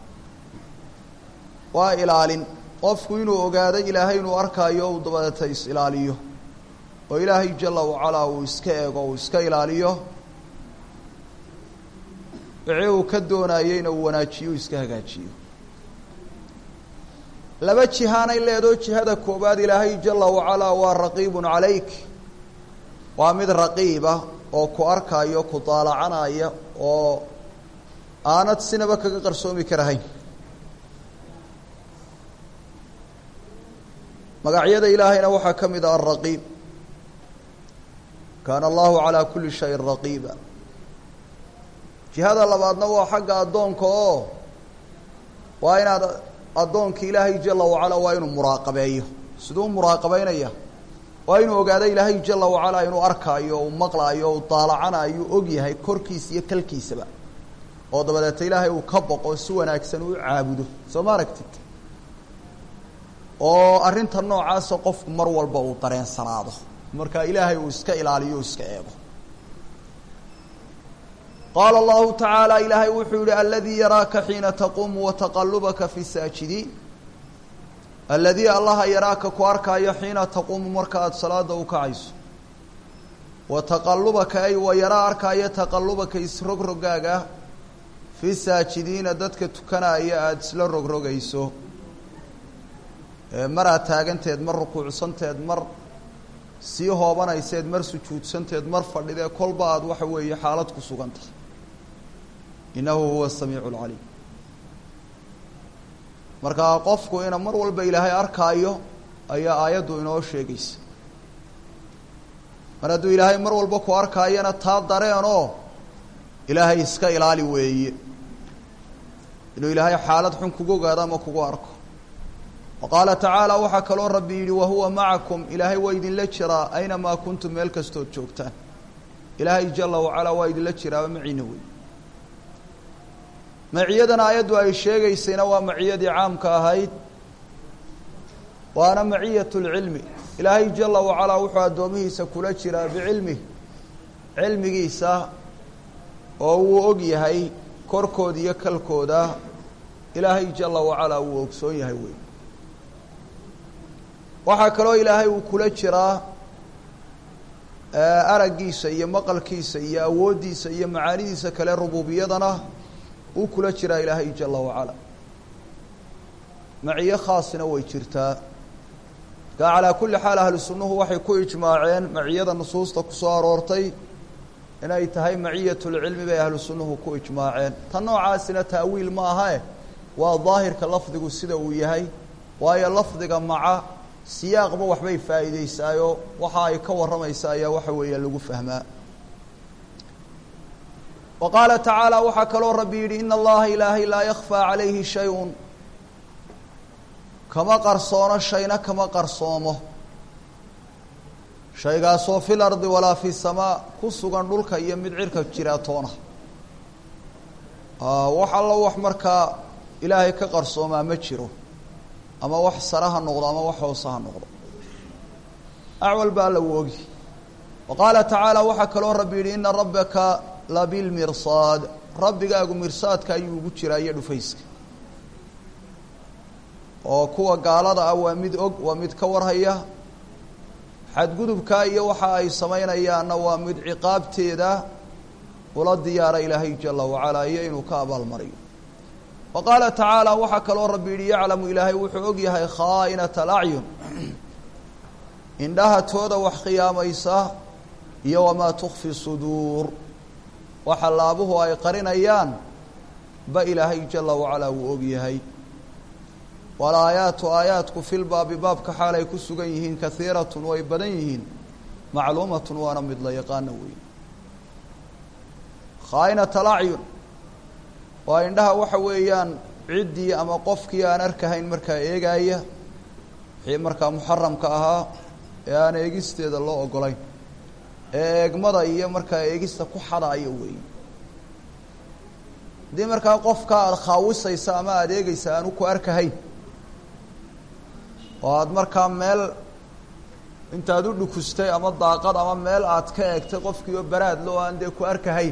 waa ilaalin qofku inuu ogaado ilaahay inuu arkaayo uu dabadeeta is-ilaaliyo oo ilaahay jala wacalaa uu iska eego uu iska ilaaliyo wixii uu ka doonayeyna uu wanaajiyo uu iska hagaajiyo laba jihaanay leedoo jihada koowaad ilaahay jala wacalaa waa raqiibun calayk waa mid raqiiba oo ku arkaayo ku daalacanaya oo aanad sinaba kaga qarsoomi karahayn magacyada ilaahayna waxaa ka mid ah alraqiib kaana allahu calaa kulli shayin raqiiba jihada labaadna waa xagga addoonka oo waa inaad addoonka ilaahay jala wacala waa inuu muraaqabeeyo siduu muraaqabeynaya waa inuu ogaado ilaahay jala wacalaa inuu arkaayo uu maqlaayo uu daalacanayo og yahay korkiisa iyo kalkiisaba oo dabadeeta ilaahay uu ka boqo si wanaagsan uu caabudo soo ma aragtid oo arrinta noocaasa qofku mar walba uu dareensanaado marka ilaahay uu iska ilaaliyo o iska eego qaala allahu tacaala ilaahay wuxuu yihi aladii yaraaka xiina taquumu wataqalubaka fi saajidiin aladii allaha yaraaka ku arkaayo xiina taquumu marka aada salaada u kacayso wa taqalubaka ay wa yaraa arkaayo taqalubaka isrogrogaaga fi saajidiina dadka tukanaya aada isla rogrogayso mar aad taaganteed mar rukuucsanteed mar sii hoobanayseed mar sujuudsanteed mar fadhidee kolba aada waxa weeye xaalad ku sugan tahay innahu huwa asamiicu alcaliim markaa qofku ina mar walba ilaahay arkaayo ayaa aayaddu inoo sheegaysa mar hadduu ilaahay mar walba ku arkaayona taa dareenoo ilaahay iska ilaali weeye inuu ilaahay xaalad xun kugu ogaado ama kugu arko wa qaala tacaala waxaa kaloo rabbi yidhi wahuwa macakum ilaahay waa idinla jiraa aynamaa kuntum meel kastood joogtaan ilaahay jala wacalaa waa idinla jiraaba maciina wey maciyadan aayaddu ay sheegaysayna waa maciyadii caamka ahayd waana maciyat lcilmi ilaahay jala wacalaa wuxuu addoomihiisa kula jiraa bicilmih cilmigiisa oo wuu og yahay korkooda iyo kalkooda ilaahay jala wacalaa wuu ogsoon yahay wey waxaa kaloo ilaahay uu kula jiraa araggiisa iyo maqalkiisa iyo awooddiisa iyo macaanidiisa kale rububiyadana uu kula jiraa ilaahay jala wacala maciyo khaasina way jirtaa markaa calaa kulli xaal ahlu sunnuhu waxay ku ijmaaceen maciyada nusuusta kusoo aroortay inay tahay maciyat lcilmi bay ahlu sunnuhu ku ijmaaceen tan noocaasina taawiil ma ahae waa daahirka lafdigu sida uu yahay waayo lafdiga maca siyaaqba waxbay faa'iideysaayo waxa ay ka warramaysa ayaa waxa weeya lagu fahmaa wa qaala tacaala waxaa kaloo rabbi yidhi ina allaha ilaahay laa yakfaa calayhi shay-un kama qarsoono shayna kama qarsoomo shaygaasoo fil ardi walaa fi samaa ku sugan dhulka iyo mid cirka jiraatoona wax allo wax markaa ilaahay ka qarsoomaa ma jiro ama wax sare ha noqdo ama wax hoose ha noqdo acwal baa la wogi wa qaala tacaala waxaa kaloo rabbi yidhi ina rabbaka labilmirsaad rabbigaagu mirsaadka ayuu ugu jiraa iyo dhufayska oo kuwa gaalada ah waa mid og waa mid ka warhaya xadgudubkaa iyo waxa ay samaynayaanna waa mid ciqaabteeda ula diyaara ilaahay jala wacalaa iyo inuu ka abaalmariyo wa qaala tacaala waxaa kaloo rabbi yidhi yaclamu ilaahay wuxuu og yahay khaa'inata alacyun indhaha tooda wax khiyaamaysa iyo wamaa tukfi suduur waxa laabuhu ay qarinayaan ba ilaahay jala wacalaa wuu og yahay walaayaatu aayaadku filbaabi baabka xaal ay ku sugan yihiin kahiiratun way badan yihiin macluumatun waana mid la yaqaana wey khaa'inat alacyun waa indhaha waxa weeyaan ciddii ama qofkii aan arkahayn markaa eegaaya wixii markaa muxaramka ahaa ee aan eegisteeda loo ogolayn ee eegmada iyo markaa eegista ku xadaaya weeye haddii markaa qofka aada khaawisaysa ama aada eegeysa aanu ku arkahayn oo aada markaa meel intaad u dhukustay ama daaqad ama meel aad ka eegtay qofkii oo baraadlo oo aan dee ku arkahayn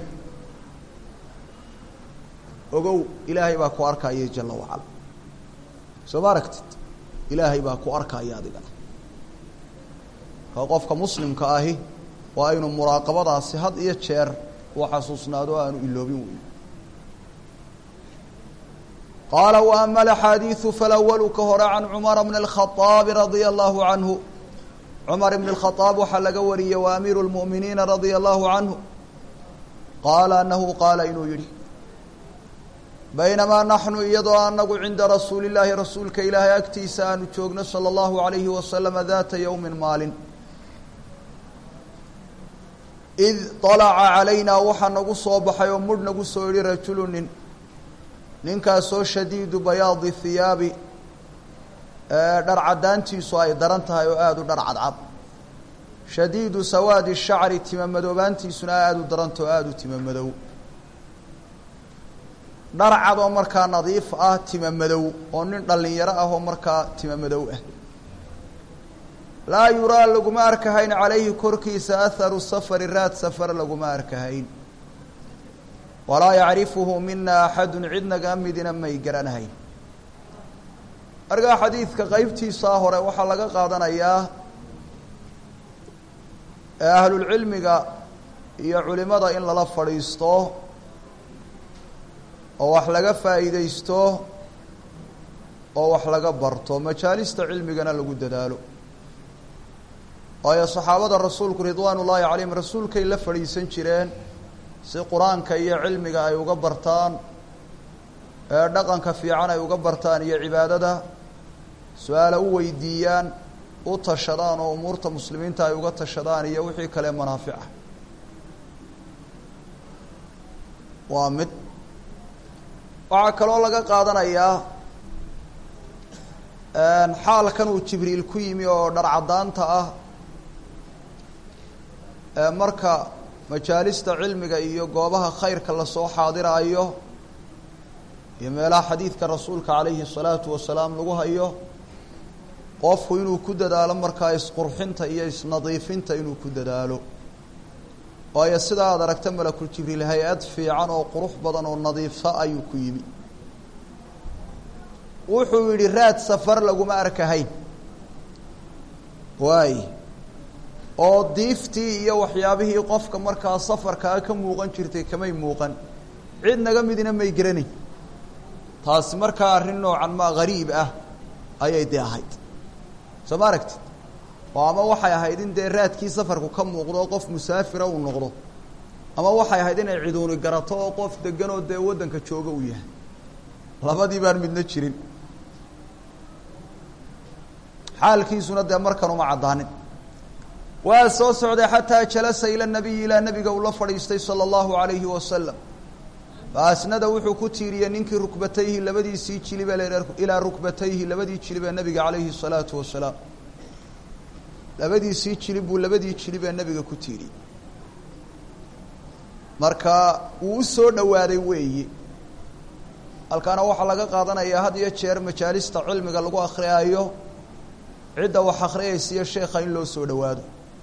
ogow ilaahay baa ku arkaya jala wacala soo ma aragtid ilaahay baa ku arkaya adigana ka qofka muslimka ahi waa inuu muraaqabadaasi had iyo jeer uu xasuusnaado o aanu iloobin weyn qaala wa ama alaxaadiidu falawalu ka hore can cumara bni اlkhaطaabi radia allahu canhu cumar ibn اlkhaaab waxaa laga wariyey wa amiiru اlmu'miniina radia allahu canhu qaala anahu qaala inuu yihi baynamaa naxnu iyadoo anagu cinda rasuuli llaahi rasuulka ilaahay agtiisa aanu joogno salى اllahu alayhi wasalama daata yowmi maalin id طalaca calaynaa waxaa nagu soo baxay oo mudh nagu soo yihi rajulu nin ninkaasoo shadiidu bayaadi hiyaabi dhar caddaantiisu ay daran tahay oo aada u dhar cadcad shadiidu sawaadi shacri tima madoobaantiisuna aada u darantao aada u tima madow dharcad oo markaa nadiif ah tima madow oo nin dhallinyaro ah oo markaa tima madow ah laa yuraa laguma arkahayn calayhi korkiisa aharu safari raad safar laguma arkahayn walaa yacrifuhu mina axadun cidnaga midina may garanahayn markaa xadiidka qeybtiisaa hore waxaa laga qaadanayaa ee ahlulcilmiga iyo culimada in lala fadhiisto oo wax laga faa'iideysto oo wax laga barto majaalista cilmigana lagu dadaalo waayo saxaabada rasuulku ridwaan ullaahi calayhim rasuulkay la fadhiisan jireen si qur-aanka iyo cilmiga ay uga bartaan ee dhaqanka fiican ay uga bartaan iyo cibaadada su-aala u weydiiyaan u tashadaan oo umuurta muslimiinta ay uga tashadaan iyo wixii kale manaafica waa mid waxaa kaloo laga qaadanayaa xaalkan uu jibriil ku yimi oo dharcadaanta ah marka majaalista cilmiga iyo goobaha khayrka lasoo xaadiraayo iyo meelaha xadiidka rasuulka calayhi الsalaatu wasalaam lagu hayo qofku inuu ku dadaalo markaa isqurxinta iyo isnadiifinta inuu ku dadaalo waayo sidaa aad aragta malakul jibriil hay-ad fiican oo qurux badan oo nadiifsa ayuu ku yimi wuxuu yidhi raad safar laguma arkahayn waay oo diiftii iyo waxyaabihii qofka markaa safarkaa ka muuqan jirtay kamay muuqan cid naga midina may geranayn taasi markaa arrin noocan maa gariib ah ayay dee ahayd soo ma aragtid oo ama waxay ahayd in dee raadkii safarku ka muuqdo oo qof musaafira uu noqdo ama waxay ahayd inay ciduuni garato oo qof degan oo dee waddanka jooga uu yahay labadii baan midna jirin xaalkiisuna dee markan uma caddaanin waa soo socday xataa jalasa ila nabiyi ilaa nabiga uu la fadhiistay sala allahu alayhi wasalam faasnada wuxuu ku tiiriyey ninkii rukbatayhi labadiisii jilibe ilaa rukbatayhi labadii jilibee nabiga calayhi الsalaatu wasalaam labadiisii jilib buu labadii jilibee nabiga ku tiiriyey marka wuu u soo dhowaaday weeyi halkaana waxaa laga qaadanayaa had iyo jeer majaalista cilmiga lagu akriyaayo cidda wax akriyaysa iyo sheekha in loo soo dhowaado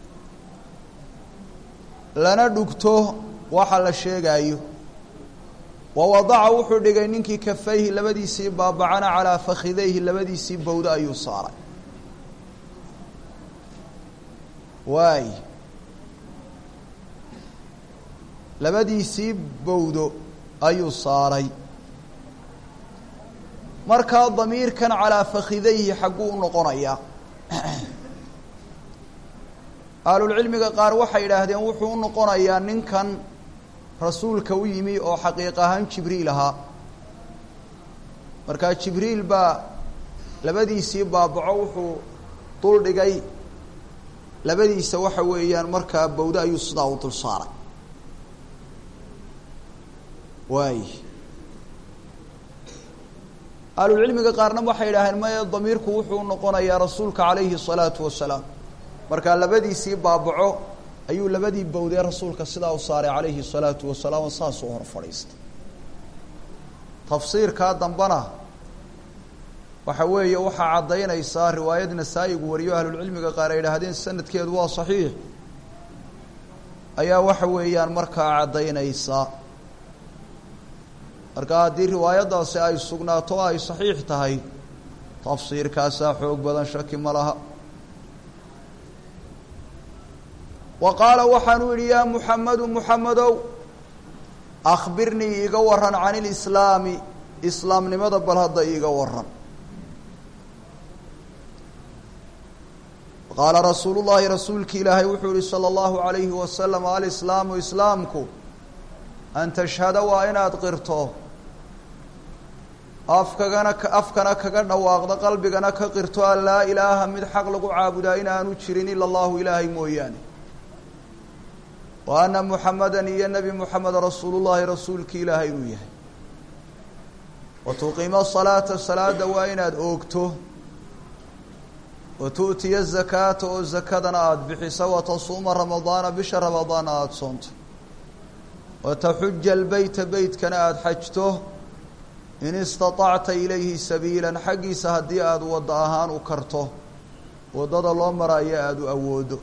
lana dhugto waxa la sheegaayo wa wadaca wuxuu dhigay ninkii kafayhi labadiisii baabacana calaa fakhidayhi labadiisii bowdo ayuu saaray waay labadiisii bowdo ayuu saaray markaa damiirkan calaa fakhidayhi xagguu u noqonayaa ahlulcilmiga qaar waxay yidhaahdeen wuxuu u noqonayaa ninkan rasuulka u yimi oo xaqiiq ahaan jibriil ahaa markaa jibriil baa labadiisii baabaco wuxuu dul dhigay labadiisa waxa weeyaan markaa bawdo ayuu sidaa u dul saaray waay ahlulcilmiga qaarna waxay yidhaaheen maya damiirku wuxuu u noqonayaa rasuulka calayhi الsalaatu wasalaam markaa labadiisii baabaco ayuu labadii bawdee rasuulka sidaa u saaray calayhi الsalaatu wasalaam saasuu hor fadhiistay tafsiirkaa dambena waxa weeye waxaa caddaynaysaa riwaayad nasaa-igu wariyo ahlulcilmiga qaar ay idhaahdeen sanadkeedu waa saxiix ayaa waxa weeyaan markaa caddaynaysaa marka haddii riwaayaddaasi ay sugnaato o ay saxiix tahay tafsiirkaasaa xoog badan shaki ma laha wa qaala waxaanuu yidhi yaa muxamedu muxamedow akhbirnii iiga waran can ilislaami islaamnimada bal hadda iiga waran qaala rasuulu llaahi rasuulki ilaahay wuxuu yihi salى اllahu عalayhi wasalam alislaamu islaamku an tashhada waa inaad qirto afkagana afkana kaga dhawaaqdo qalbigana ka qirto an laa ilaaha mid xaq lagu caabudaa inaanu jirin ila allahu ilaahay mooyaane wa ana muxamadan iyo nebi muxamed rasuulullahi rasuulki ilaahay inuu yahay wa tuqiimo salaata salaada waa inaad oogto wa tu'tiya zakaata oo zakadana aada bixiso wa tasuuma ramadaana bisha ramadaana aada soonto wa taxuja albeyta beytkana aada xajto in istaطacta ilayhi sabiilan xaggiisa haddii aada wadda ahaan u karto waddada loo maraayo aada u awoodo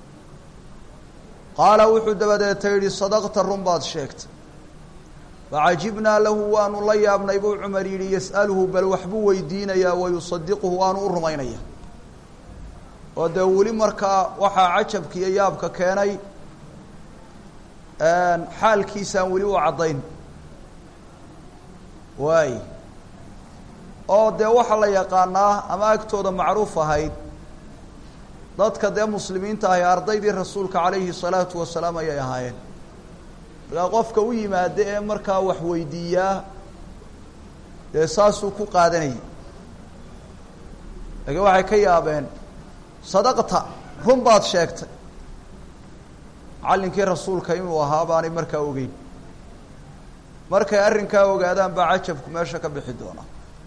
qaala wuxuu dabadeeta yidhi sadaqta run baad sheegtay facajibnaa lahu waanu la yaabnay buu cumar yidhi yas'aluhu bal waxbuu weydiinayaa wayusadiquhu waanu u rumaynaya oo dee weli markaa waxaa cajabka iyo yaabka keenay xaalkiisaan weli u caddayn waay oo dee waxaa la yaqaanaa ama agtooda macruuf ahayd dadka dee muslimiinta ahi ardaydii rasuulka calayhi salaatu wasalaam ayay ahaayeen markaa qofka u yimaada ee markaa wax weydiiyaa dee saasuu ku qaadanayay laakiin waxay ka yaabeen sadaqta run baad sheegtay macallinkii rasuulka inuu ahaa baanay markaa ogeyn markay arrinkaa ogaadaan baa cajabku meesha ka bixi doonaa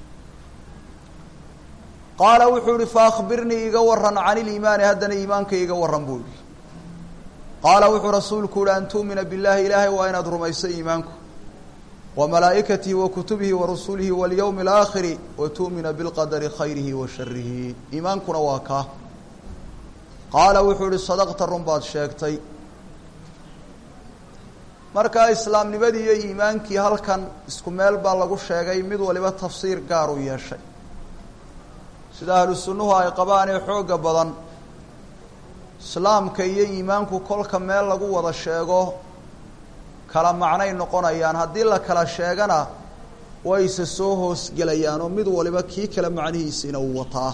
qaala wuxuu ihi faakbirnii iga waran can iliimaani haddana iimaanka iga waran buu yihi qaala wuxuu rasuulku uhi an tu'mina billahi ilaahay waa inaad rumayso iimaanku wa malaa'ikatihi wa kutubihi wa rusulihi walyowmi alaakhiri wa tu'mina bilqadari khayrihi wa sharihi iimaankuna waa kaa qaala wuxuu ihi sadaqta run baad sheegtay markaa islaamnimadii iyo iimaankii halkan isku meel baa lagu sheegay mid waliba tafsiir gaar u yeeshay sida ahlu sunnuhu ay qabaan ee xoogga badan islaamka iyo iimaanku kolka meel lagu wada sheego kala macnay noqonayaan haddii la kala sheegana wayse soo hoosgelayaan oo mid waliba kii kale macnihiisiina uu wataa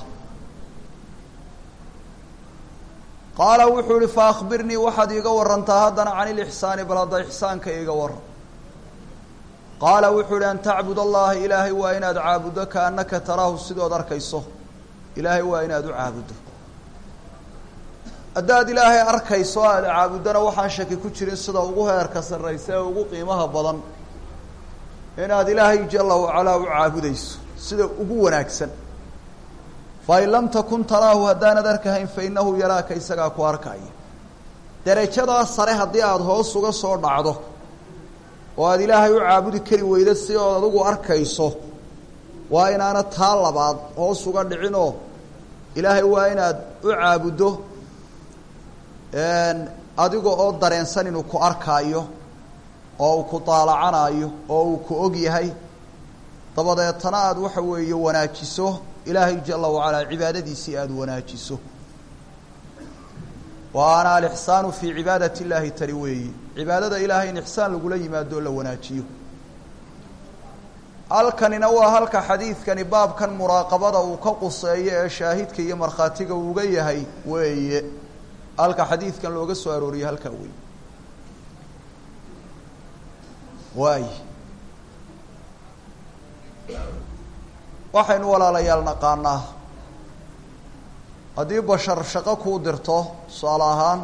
qaala wuxuu ihi fa akhbirnii waxaad iiga warantaa haddana can ilixsaani bal hadda ixsaanka iiga waran qaala wuxuu ihi an tacbud allaha ilaahay waa inaad caabuddo kaannaka taraahu sidood arkayso ilaahay waa inaad u caabuddo haddaad ilaahay arkayso aada caabuddana waxaan shaki ku jirin sida ugu heerka sarraysa ee ugu qiimaha badan inaad ilaahay jala wacalaa u caabudayso sida ugu wanaagsan fain lam takun taraahu haddaanad arkahayn fa innahu yaraaka isagaa ku arkaya derajadaa sare haddii aada hoos uga soo dhacdo oo aada ilaahay u caabudi kari weyda si ood adigu arkayso waa inaana taa labaad hoos uga dhicinoo ilaahay waa inaad u caabuddo adiga oo dareensan inuu ku arkaayo oo uu ku daalacanaayo oo uu ku og yahay dabadeetana aada waxa weeye wanaajiso ilaahay jala wacalaa cibaadadiisii aada wanaajiso waana alixsaanu fii cibaadati illaahi tani weeyi cibaadada ilaahay in ixsaan lagula yimaado o la wanaajiyo halkanina waa halka xadiidkani baabkan muraaqabada uu ka quseeyo ee shaahidka iyo markhaatiga uuga yahay weeye halka xadiidkan looga soo arooriyey halkaa wey waay waxaynu walaalayaal naqaanaa haddii bashar shaqo kuu dirto tusaale ahaan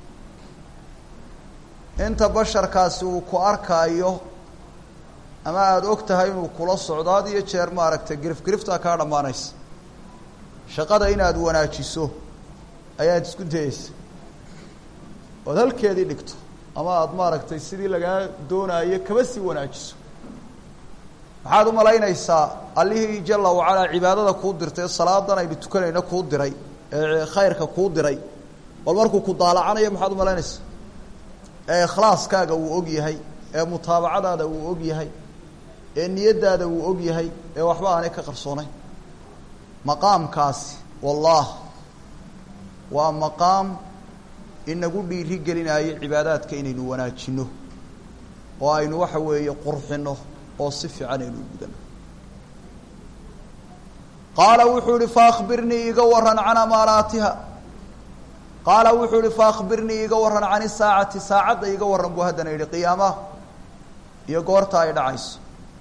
inta basharkaasi uu ku arkaayo ama aada og tahay inuu kula socdo had iyo jeer maaragtay girif giriftaa kaa dhammaanaysa shaqada inaad wanaajiso ayaad isku dayeysa ood halkeedii dhigto ama aada maaragtay sidii lagaa doonaayo kaba sii wanaajiso maxaad u malaynaysaa allihii jala wacalaa cibaadada kuu dirtay salaadan aynu tukanayno kuu diray ee khayrka kuu diray bal markuu ku daalacanayo maxaad u malaynaysaa ee ikhlaaskaaga uu og yahay ee mutaabacadaada uu og yahay ee niyaddaada uu og yahay ee waxba aanay ka qarsoonayn maqaamkaasi wallah waa maqaam inagu dhiiri gelinaayo cibaadaadka inaynu wanaajino oo aynu waxa weeye qurxino oo si fiican aynu gudano qaala wuxuu ihi faakbirnii iga waran can amaaraatiha qaala wuxuu ihi faakbirnii iga waran can isaacati saacadda iga waran buu haddana yihi qiyaamaha iyo goorta ay dhacayso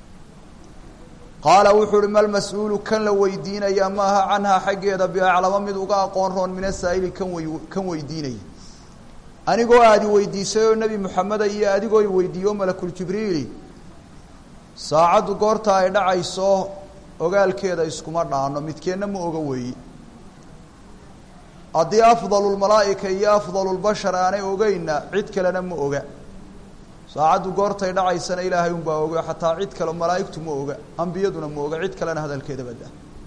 qaala wuxuu ihi mal mas-uulu kan la weydiinaya maaha canhaa xaggeeda biaclamo mid uga aqoon roon min asaa'ili kan wey kan weydiinaya anigoo aadi weydiisay oo nebi moxameda iyo adigoo i weydiiyo malakuljibriili saacaddu goorta ay dhacayso ogaalkeeda iskuma dhaano midkeenna ma oga weeye haddii afdalu lmalaa'ika iyo afdalu lbashar aanay ogeyna cid kalena ma oga saacaddu goortay dhacaysana ilaahay unbaa oga xataa cid kale malaa'igtu ma oga ambiyaduna ma oga cid kalena hadalkeeda badda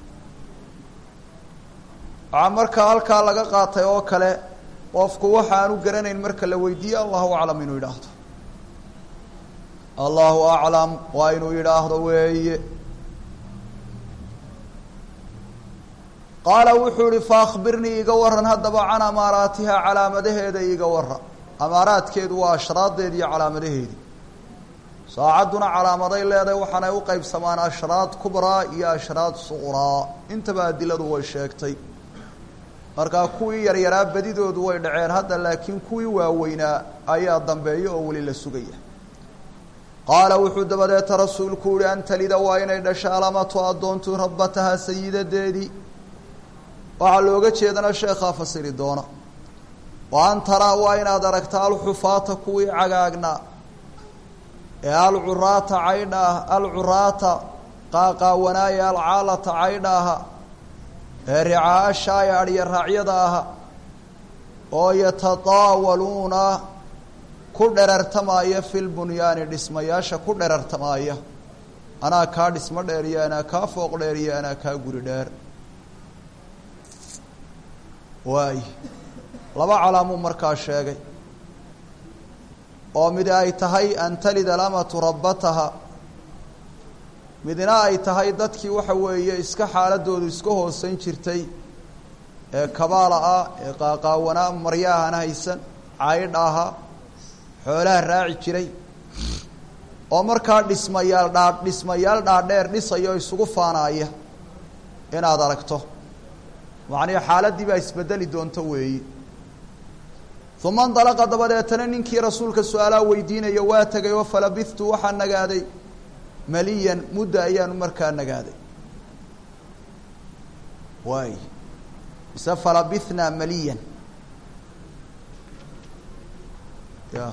waxaa markaa halkaa laga qaatay oo kale qofku waxa aanu garanayn marka la weydiiye allahu aclam inuu yidhaahdo allahu aclam waa inuu yidhaahdo weeye qaala wuxuu ihi faakbirnii iga waran haddaba can amaaraatiha calaamadaheeda iga waran amaaraadkeedu waa ashraadeedi iyo calaamadaheedii saacadduna calaamaday leedahay waxaanay u qeybsamaan ashraad kubraa iyo ashraad suqraa intaba adiladu way sheegtay markaa kuwii yaryaraa badidoodu way dhaceen hadda laakiin kuwii waaweynaa ayaa dambeeya oo weli la sugaya qaala wuxuu dabadeeta rasuulku uhi an talida waa inay dhasho alamatu addoontu rabbataha sayidadeedii waxaa looga jeedana sheekhaa fasiri doona wa an taraa waa inaad aragta alxufaata kuwii cagaagnaa ee alcuraata caydhaah alcuraata qaaqaawanaaye alcaalata caydhaaha ee ricaa shaaya adhya raacyada aha oo yatataawaluuna ku dherartamaaya fi lbunyaani dhismayaasha ku dherartamaaya anaa kaa dhismo dheer iyo anaa kaa fooq dheer iyo anaa kaa guri dheer waay laba calaamuu markaa sheegay oo mid ay tahay an talida alamatu rabbataha midna ay tahay dadkii waxa weeye iska xaaladoodu iska hoosan jirtay ee kabaala ah ee qaaqaawanaa maryaahana haysan caydh aha xoolaha raaci jiray oo markaa dhismayaal dhaa dhismayaal dhaadheer dhisaya oo isugu faanaaya inaad aragto macnihi xaaladdii baa isbedeli doonto weeyi uma indalaqa dabadeetana ninkii rasuulka su-aalaha weydiinaya waa tegay oo falabithtu waxaa nagaaday maliyan mudda ayaanu markaa nagaaday waay mise falabithnaa maliyan ya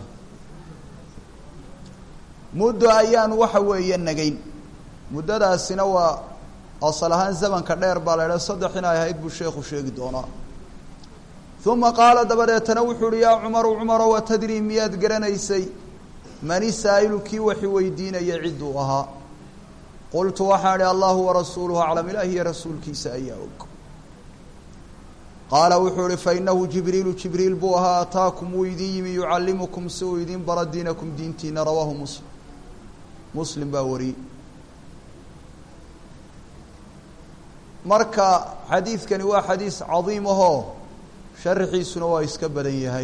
muddo ayaanu waxa weeye nagayn muddadaasina waa asal ahaan zamanka dheer baa la idhaha saddex inay ahayd buu sheekhu sheegi doonaa uma qaala dabadeetana wuxuu uhi yaa cumaru cumaro watadrii miyaad garanaysay mani saa'ilu kii waxi weydiinaya cidduu ahaa qultu waxaan idhi allahu warasuuluhu aclam ilaah iyo rasuulkiisa ayaa og qaala wuxuu ihi fainahu jibriilu jibriil buu ahaa ataakum wuu idin yimi yucallimukum si uu idin bara diinakum diintiina rawaahu muslim muslim baa wariyey marka xadiidkani waa xadiis cadiim ahoo sharxiisuna waa iska badan yahay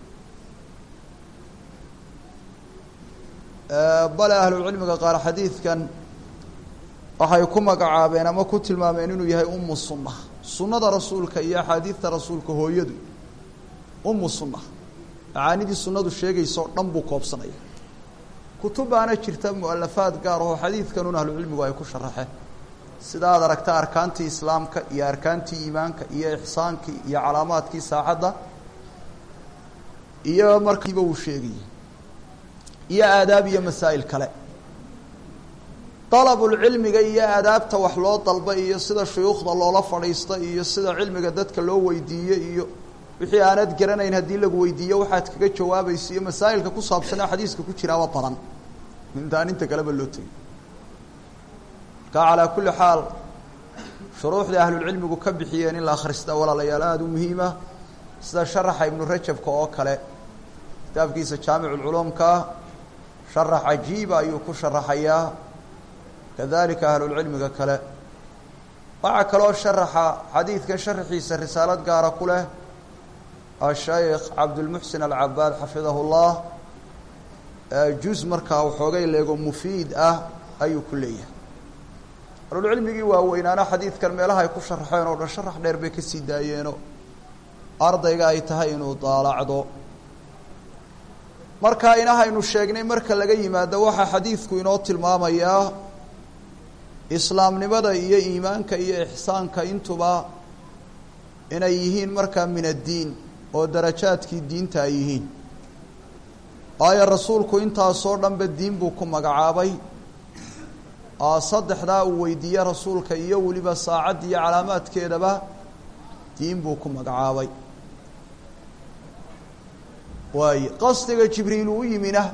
bale ahlucilmiga qaar xadiidkan waxay ku magacaabeen ama ku tilmaameen inuu yahay umu sunna sunnada rasuulka iyo axaadiidta rasuulka hooyadu umu sunna macaanidii sunnadu sheegaysa oo dhan buu koobsanaya kutubaana jirta mualafaad gaar ahoo xadiidkanun ahlucilmigu ay ku sharaxeen sida aad aragta arkaantii islaamka iyo arkaantii iimaanka iyo ixsaankii iyo calaamaadkii saacadda iyo markiiba uu sheegayay iyo aadaab iyo masaa'il kale dalabulcilmiga iyo aadaabta wax loo dalba iyo sida shuyuukhda loola fadhiista iyo sida cilmiga dadka loo weydiiye iyo wixii aanad garanayn haddii lagu weydiiyo waxaad kaga jawaabaysa iyo masaa'ilka ku saabsanee xadiiska ku jiraaba badan intaan inta kaleba loo tegay marka calaa kulli xaal shuruuxda ahlulcilmigu ka bixiyeen in la akhrista walaalayaal aada u muhiima sida sharaxa ibnu rajabka oo kale kitaabkiisa jaamiculculuumka sharax cajiiba ayuu ku sharaxayaa kadalika ahlulcilmiga kale waxaa kaloo sharaxa xadiidkan sharaxiisa risaalad gaara ku leh ashaykh cabdulmuxsin alcabaad xafidahu llah juz markaa waxoogay leego mufiid ah ayuu ku leeyahay ahlulcilmigii waaweynaana xadiidkan meelaha ay ku sharaxeen oo dhan sharax dheer bay kasii daayeenoo ardayga ay tahay inuu daalacdo marka inahaynu sheegnay marka laga yimaado waxaa xadiidku inoo tilmaamayaa islaamnimada iyo iimaanka iyo ixsaanka intuba inay yihiin markaa min addiin oo darajaadkii diinta ay yihiin waayo rasuulku intaasoo dhanba diin buu ku magacaabay saddexdaa uu weydiiye rasuulka iyo weliba saacadda iyo calaamaadkeedaba diin buu ku magacaabay waaye qasdiga jibriil uu yimina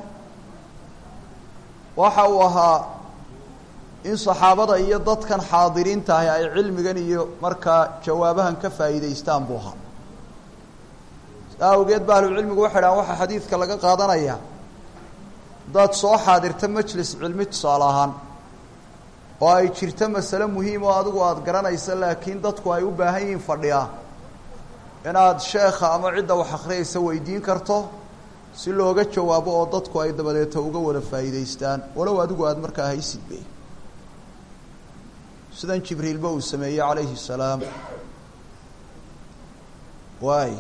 waxa uu ahaa in saxaabada iyo dadkan xaadiriinta ahi ay cilmigan iyo markaa jawaabahan ka faa'iidaystaan buu ahaa saa awgeed ba ahlucilmigu waxay dhahaan waxaa xadiidka laga qaadanayaa haddaad soo xaadirta majlis cilmi tusaale ahaan oo ay jirto masale muhiim oo adigu aada garanaysa laakiin dadku ay u baahan yihiin fadhiya inaad sheekha ama cidda wax akhriyaysa weydiin karto si looga jawaabo oo dadku ay dabadeeta uga wada faa'iidaystaan walow adigu aada markaa haysidbe sidan jibriilba uu sameeyey calayhi salaam waay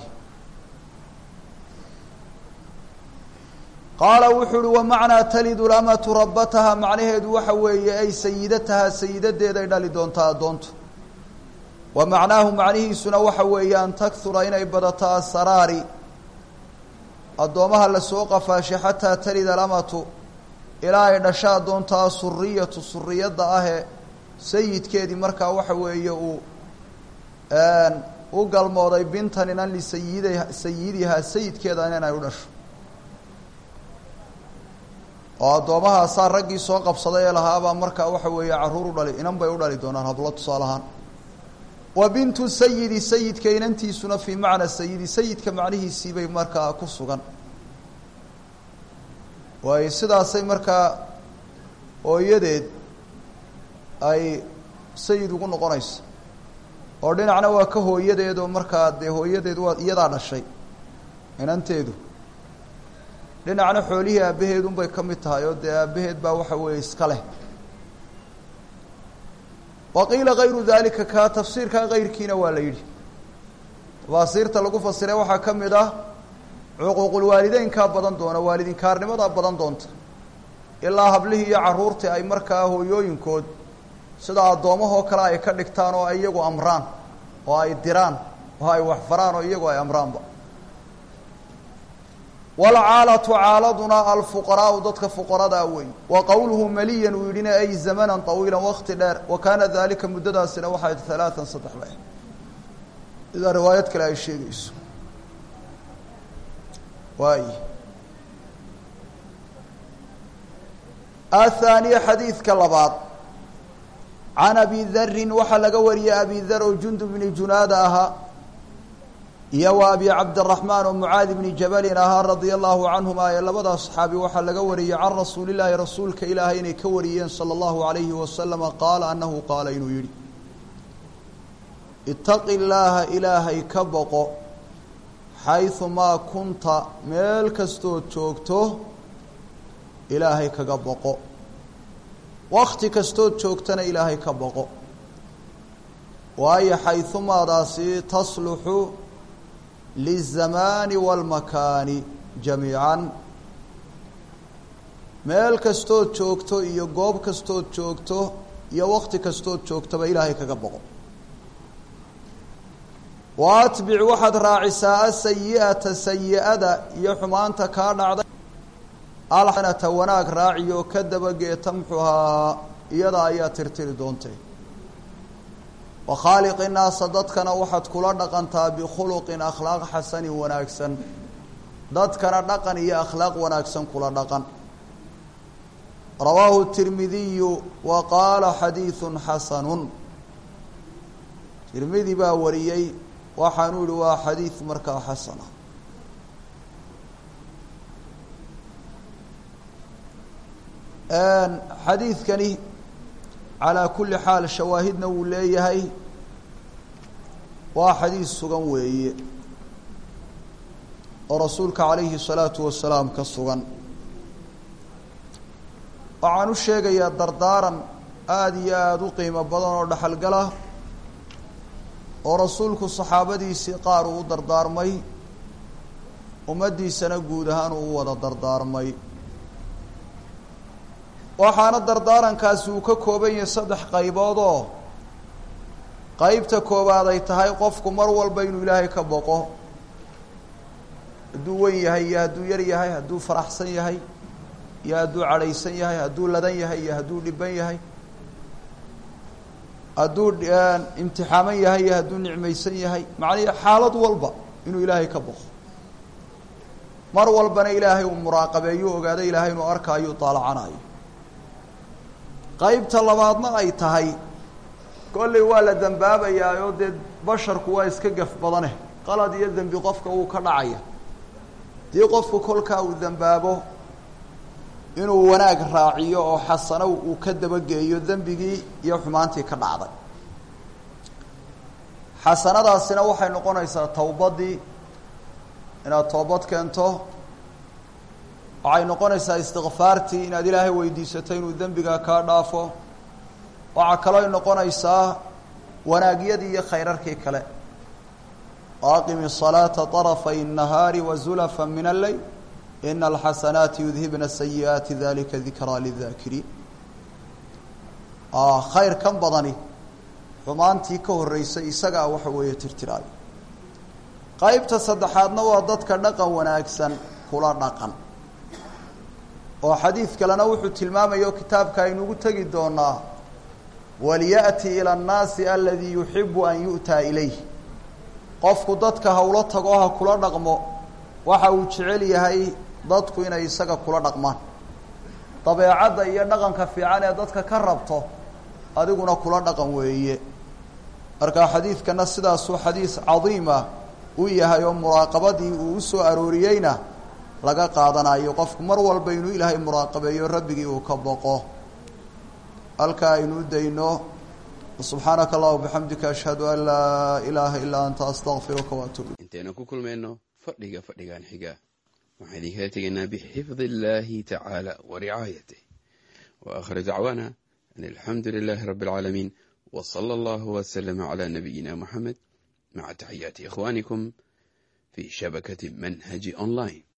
qaala wuxuu uhi wamacnaa talidu lamatu rabbataha macnaheedu waxa weeye ay sayidataha sayidadeeday dhali doontaa addoontu wa macnaahu macnihiisuna waxa weeye an takhura inay badato asaraari addoomaha lasoo qafaashay xataa talida alamatu ilaa ay dhasho addoonta asuriyatu suriyadda ahee sayidkeedii markaa waxa weeye uu u galmooday bintan inan lisayida sayidihaa sayidkeeda inay u dhasho oo addoommahaasaa raggii soo qabsaday ee lahaabaa markaa waxa weeye carruur u dhali inan bay u dhali doonaan hablo tusaale ahaan wa bintu sayidi sayidka inantiisuna fii macna sayidi sayidka macnihiisii bay markaa ku sugan waayo sidaasay markaa hooyadeed ay sayid ugu noqonayso oo dhinacna waa ka hooyadeed oo markaa dee hooyadeed waa iyadaa dhashay inanteedu dhinacna xoolihii aabbaheedunbay ka mid tahay oo dee aabbaheed baa waxa weeye iska leh wa qiila kayru dalika ka tafsiirkaa kayrkiina waa la yidhi tafaasiirta lagu fasiray waxaa ka mid ah cuquuqulwaalideynkaa badan doona waalidinkaarnimadaa badan doonta ilaa hablihii iyo carruurtii ay markaa hooyooyinkood sida addoomahoo kale ay ka dhigtaan oo ay iyagu amraan oo ay diraan oo ay waxfaraan oo iyagu ay amraanba walcaalatu caaladuna alfuqaraau dadka fuqaradaa wey wa qowluhu maliyan uu yidhina ay zamanan طawiila wakti dheer wa kaana dalika muddadaasina waxay halaatan saddex le sidaa riwaayad kale ay sheegayso waay athaaniya xadiidka labaad can abi darin waxaa laga wariyey abi dar oo jundub bni junaada ahaa iyo wa abi cabdiraxmaan oo mucaadi bni jabalin ahaa radia allahu canhuma ee labadaas saxaabi waxaa laga wariyey can rasuulillaahi rasuulka ilaahay inay ka wariyeen sala allahu alayhi wasalama qaala annahu qaala inuu yidhi itaqi llaaha ilaahay ka boqo xaysu maa kunta meel kastood joogto ilaahay kaga boqo wakti kastood joogtana ilaahay ka boqo waayo xaysumaadaasi tasluxu lizamaani waalmakaani jamiican meel kastood joogto iyo goob kastood joogto iyo wakti kastood joogtoba ilaahay kaga boqo wa atbic waxaad raacisaa asayi'ata sayi-ada iyo xumaanta kaa dhacday alxanata wanaag raaciyo ka dabageeta muxuhaa iyada ayaa tirtiri doontay wa khaaliqi naasa dadkana waxaad kula dhaqantaa bikhuluqin akhlaaq xasanin wanaagsan dadkana dhaqan iyo akhlaaq wanaagsan kula dhaqan rawaahu tirmidiyu wa qaala xadiidun xasanun tirmidi baa wariyey waxaanuu yihi waa xadiid markaa xasana xadiidkani calaa kulli xaal shawaahidna wuu leeyahay waa xadiid sugan weeye oo rasuulka calayhi الsalaatu wasalaam ka sugan waxaan u sheegayaa dardaaran aada iyo aada u qiimo badan oo dhexalgala oo rasuulku saxaabadiisii qaar uu u dardaarmay ummaddiisana guud ahaan uu u wada dardaarmay waxaana dardaarankaasi uu ka kooban yahay saddex qaybood oo qeybta koowaad ay tahay qofku mar walba inuu ilaahay ka boqo hadduu wen yahay iyo hadduu yar yahay hadduu faraxsan yahay iyo hadduu cadhaysan yahay hadduu ladan yahay iyo hadduu dhiban yahay hadduu imtixaaman yahay iyo hadduu nicmaysan yahay macnihi xaalad walba inuu ilaahay ka boqo mar walbana ilaahay uu muraaqabeeyuu ogaado ilaahay inuu arkaayo daalacanayo qaybta labaadna ay tahay kolley waa la dembaabayaa oo dee basharku waa iska gaf badaneh qalad iyo dembi qofka wuu ka dhacaya dii qofku kolkaa uu dembaabo inuu wanaag raaciyo oo xasano uu ka dabageeyo dembigii iyo xumaantii ka dhacday xasanadaasina waxay noqonaysaa towbaddii inaad toobad keento waxay noqonaysaa istikfaartii inaad ilaahay weydiisato inuu dembiga kaa dhaafo waxaa kalooy noqonaysaa wanaagyadii iyo khayrarkii kale waaqimi الصalaaةa طarafay الnahaari wazulafa min alleyl ina alxasanaati yudhibna sayi'aati dalika dikraa lidaakiriin khayr kan badani xumaantii ka horeysay isagaa waxa weeye tirtiraay qaybta saddexaadna waa dadka dhaqan wanaagsan kula dhaqan oo xadiid kalena wuxuu tilmaamayo kitaabka aynugu tegi doonaa walyaأti ilى الnaasi aladii yuxibu an yu'taa ilayh qofku dadka hawlo tago ha kula dhaqmo waxa uu jecel yahay dadku inay isaga kula dhaqmaan dabeecadda iyo dhaqanka fiican ee dadka ka rabto adiguna kula dhaqan weeye marka xadiidkana sidaasuu xadiis cadiima u yahay oo muraaqabadii uu u soo arooriyeyna laga qaadanayo qofku mar walba inuu ilaahay muraaqabeeyo rabbigii uu ka boqo halkaa aynu u dayno subxaanaka allahuma bixamdika ashhadu an laa ilaaha ilaa anta astaqfiruka waatuub intaynu ku kulmayno fadhiga fadhigan xiga waxaan idinkala tegaynaa bixifdi illaahi tacaala wa ricaayatih wa aakhiru dacwaana an alxamdu lilaahi rabbi alcaalamiin wa sala allahu waslama calaa nabiyina moxamed maca taxiyaati ikhwaanikum fii shabakati manhaji online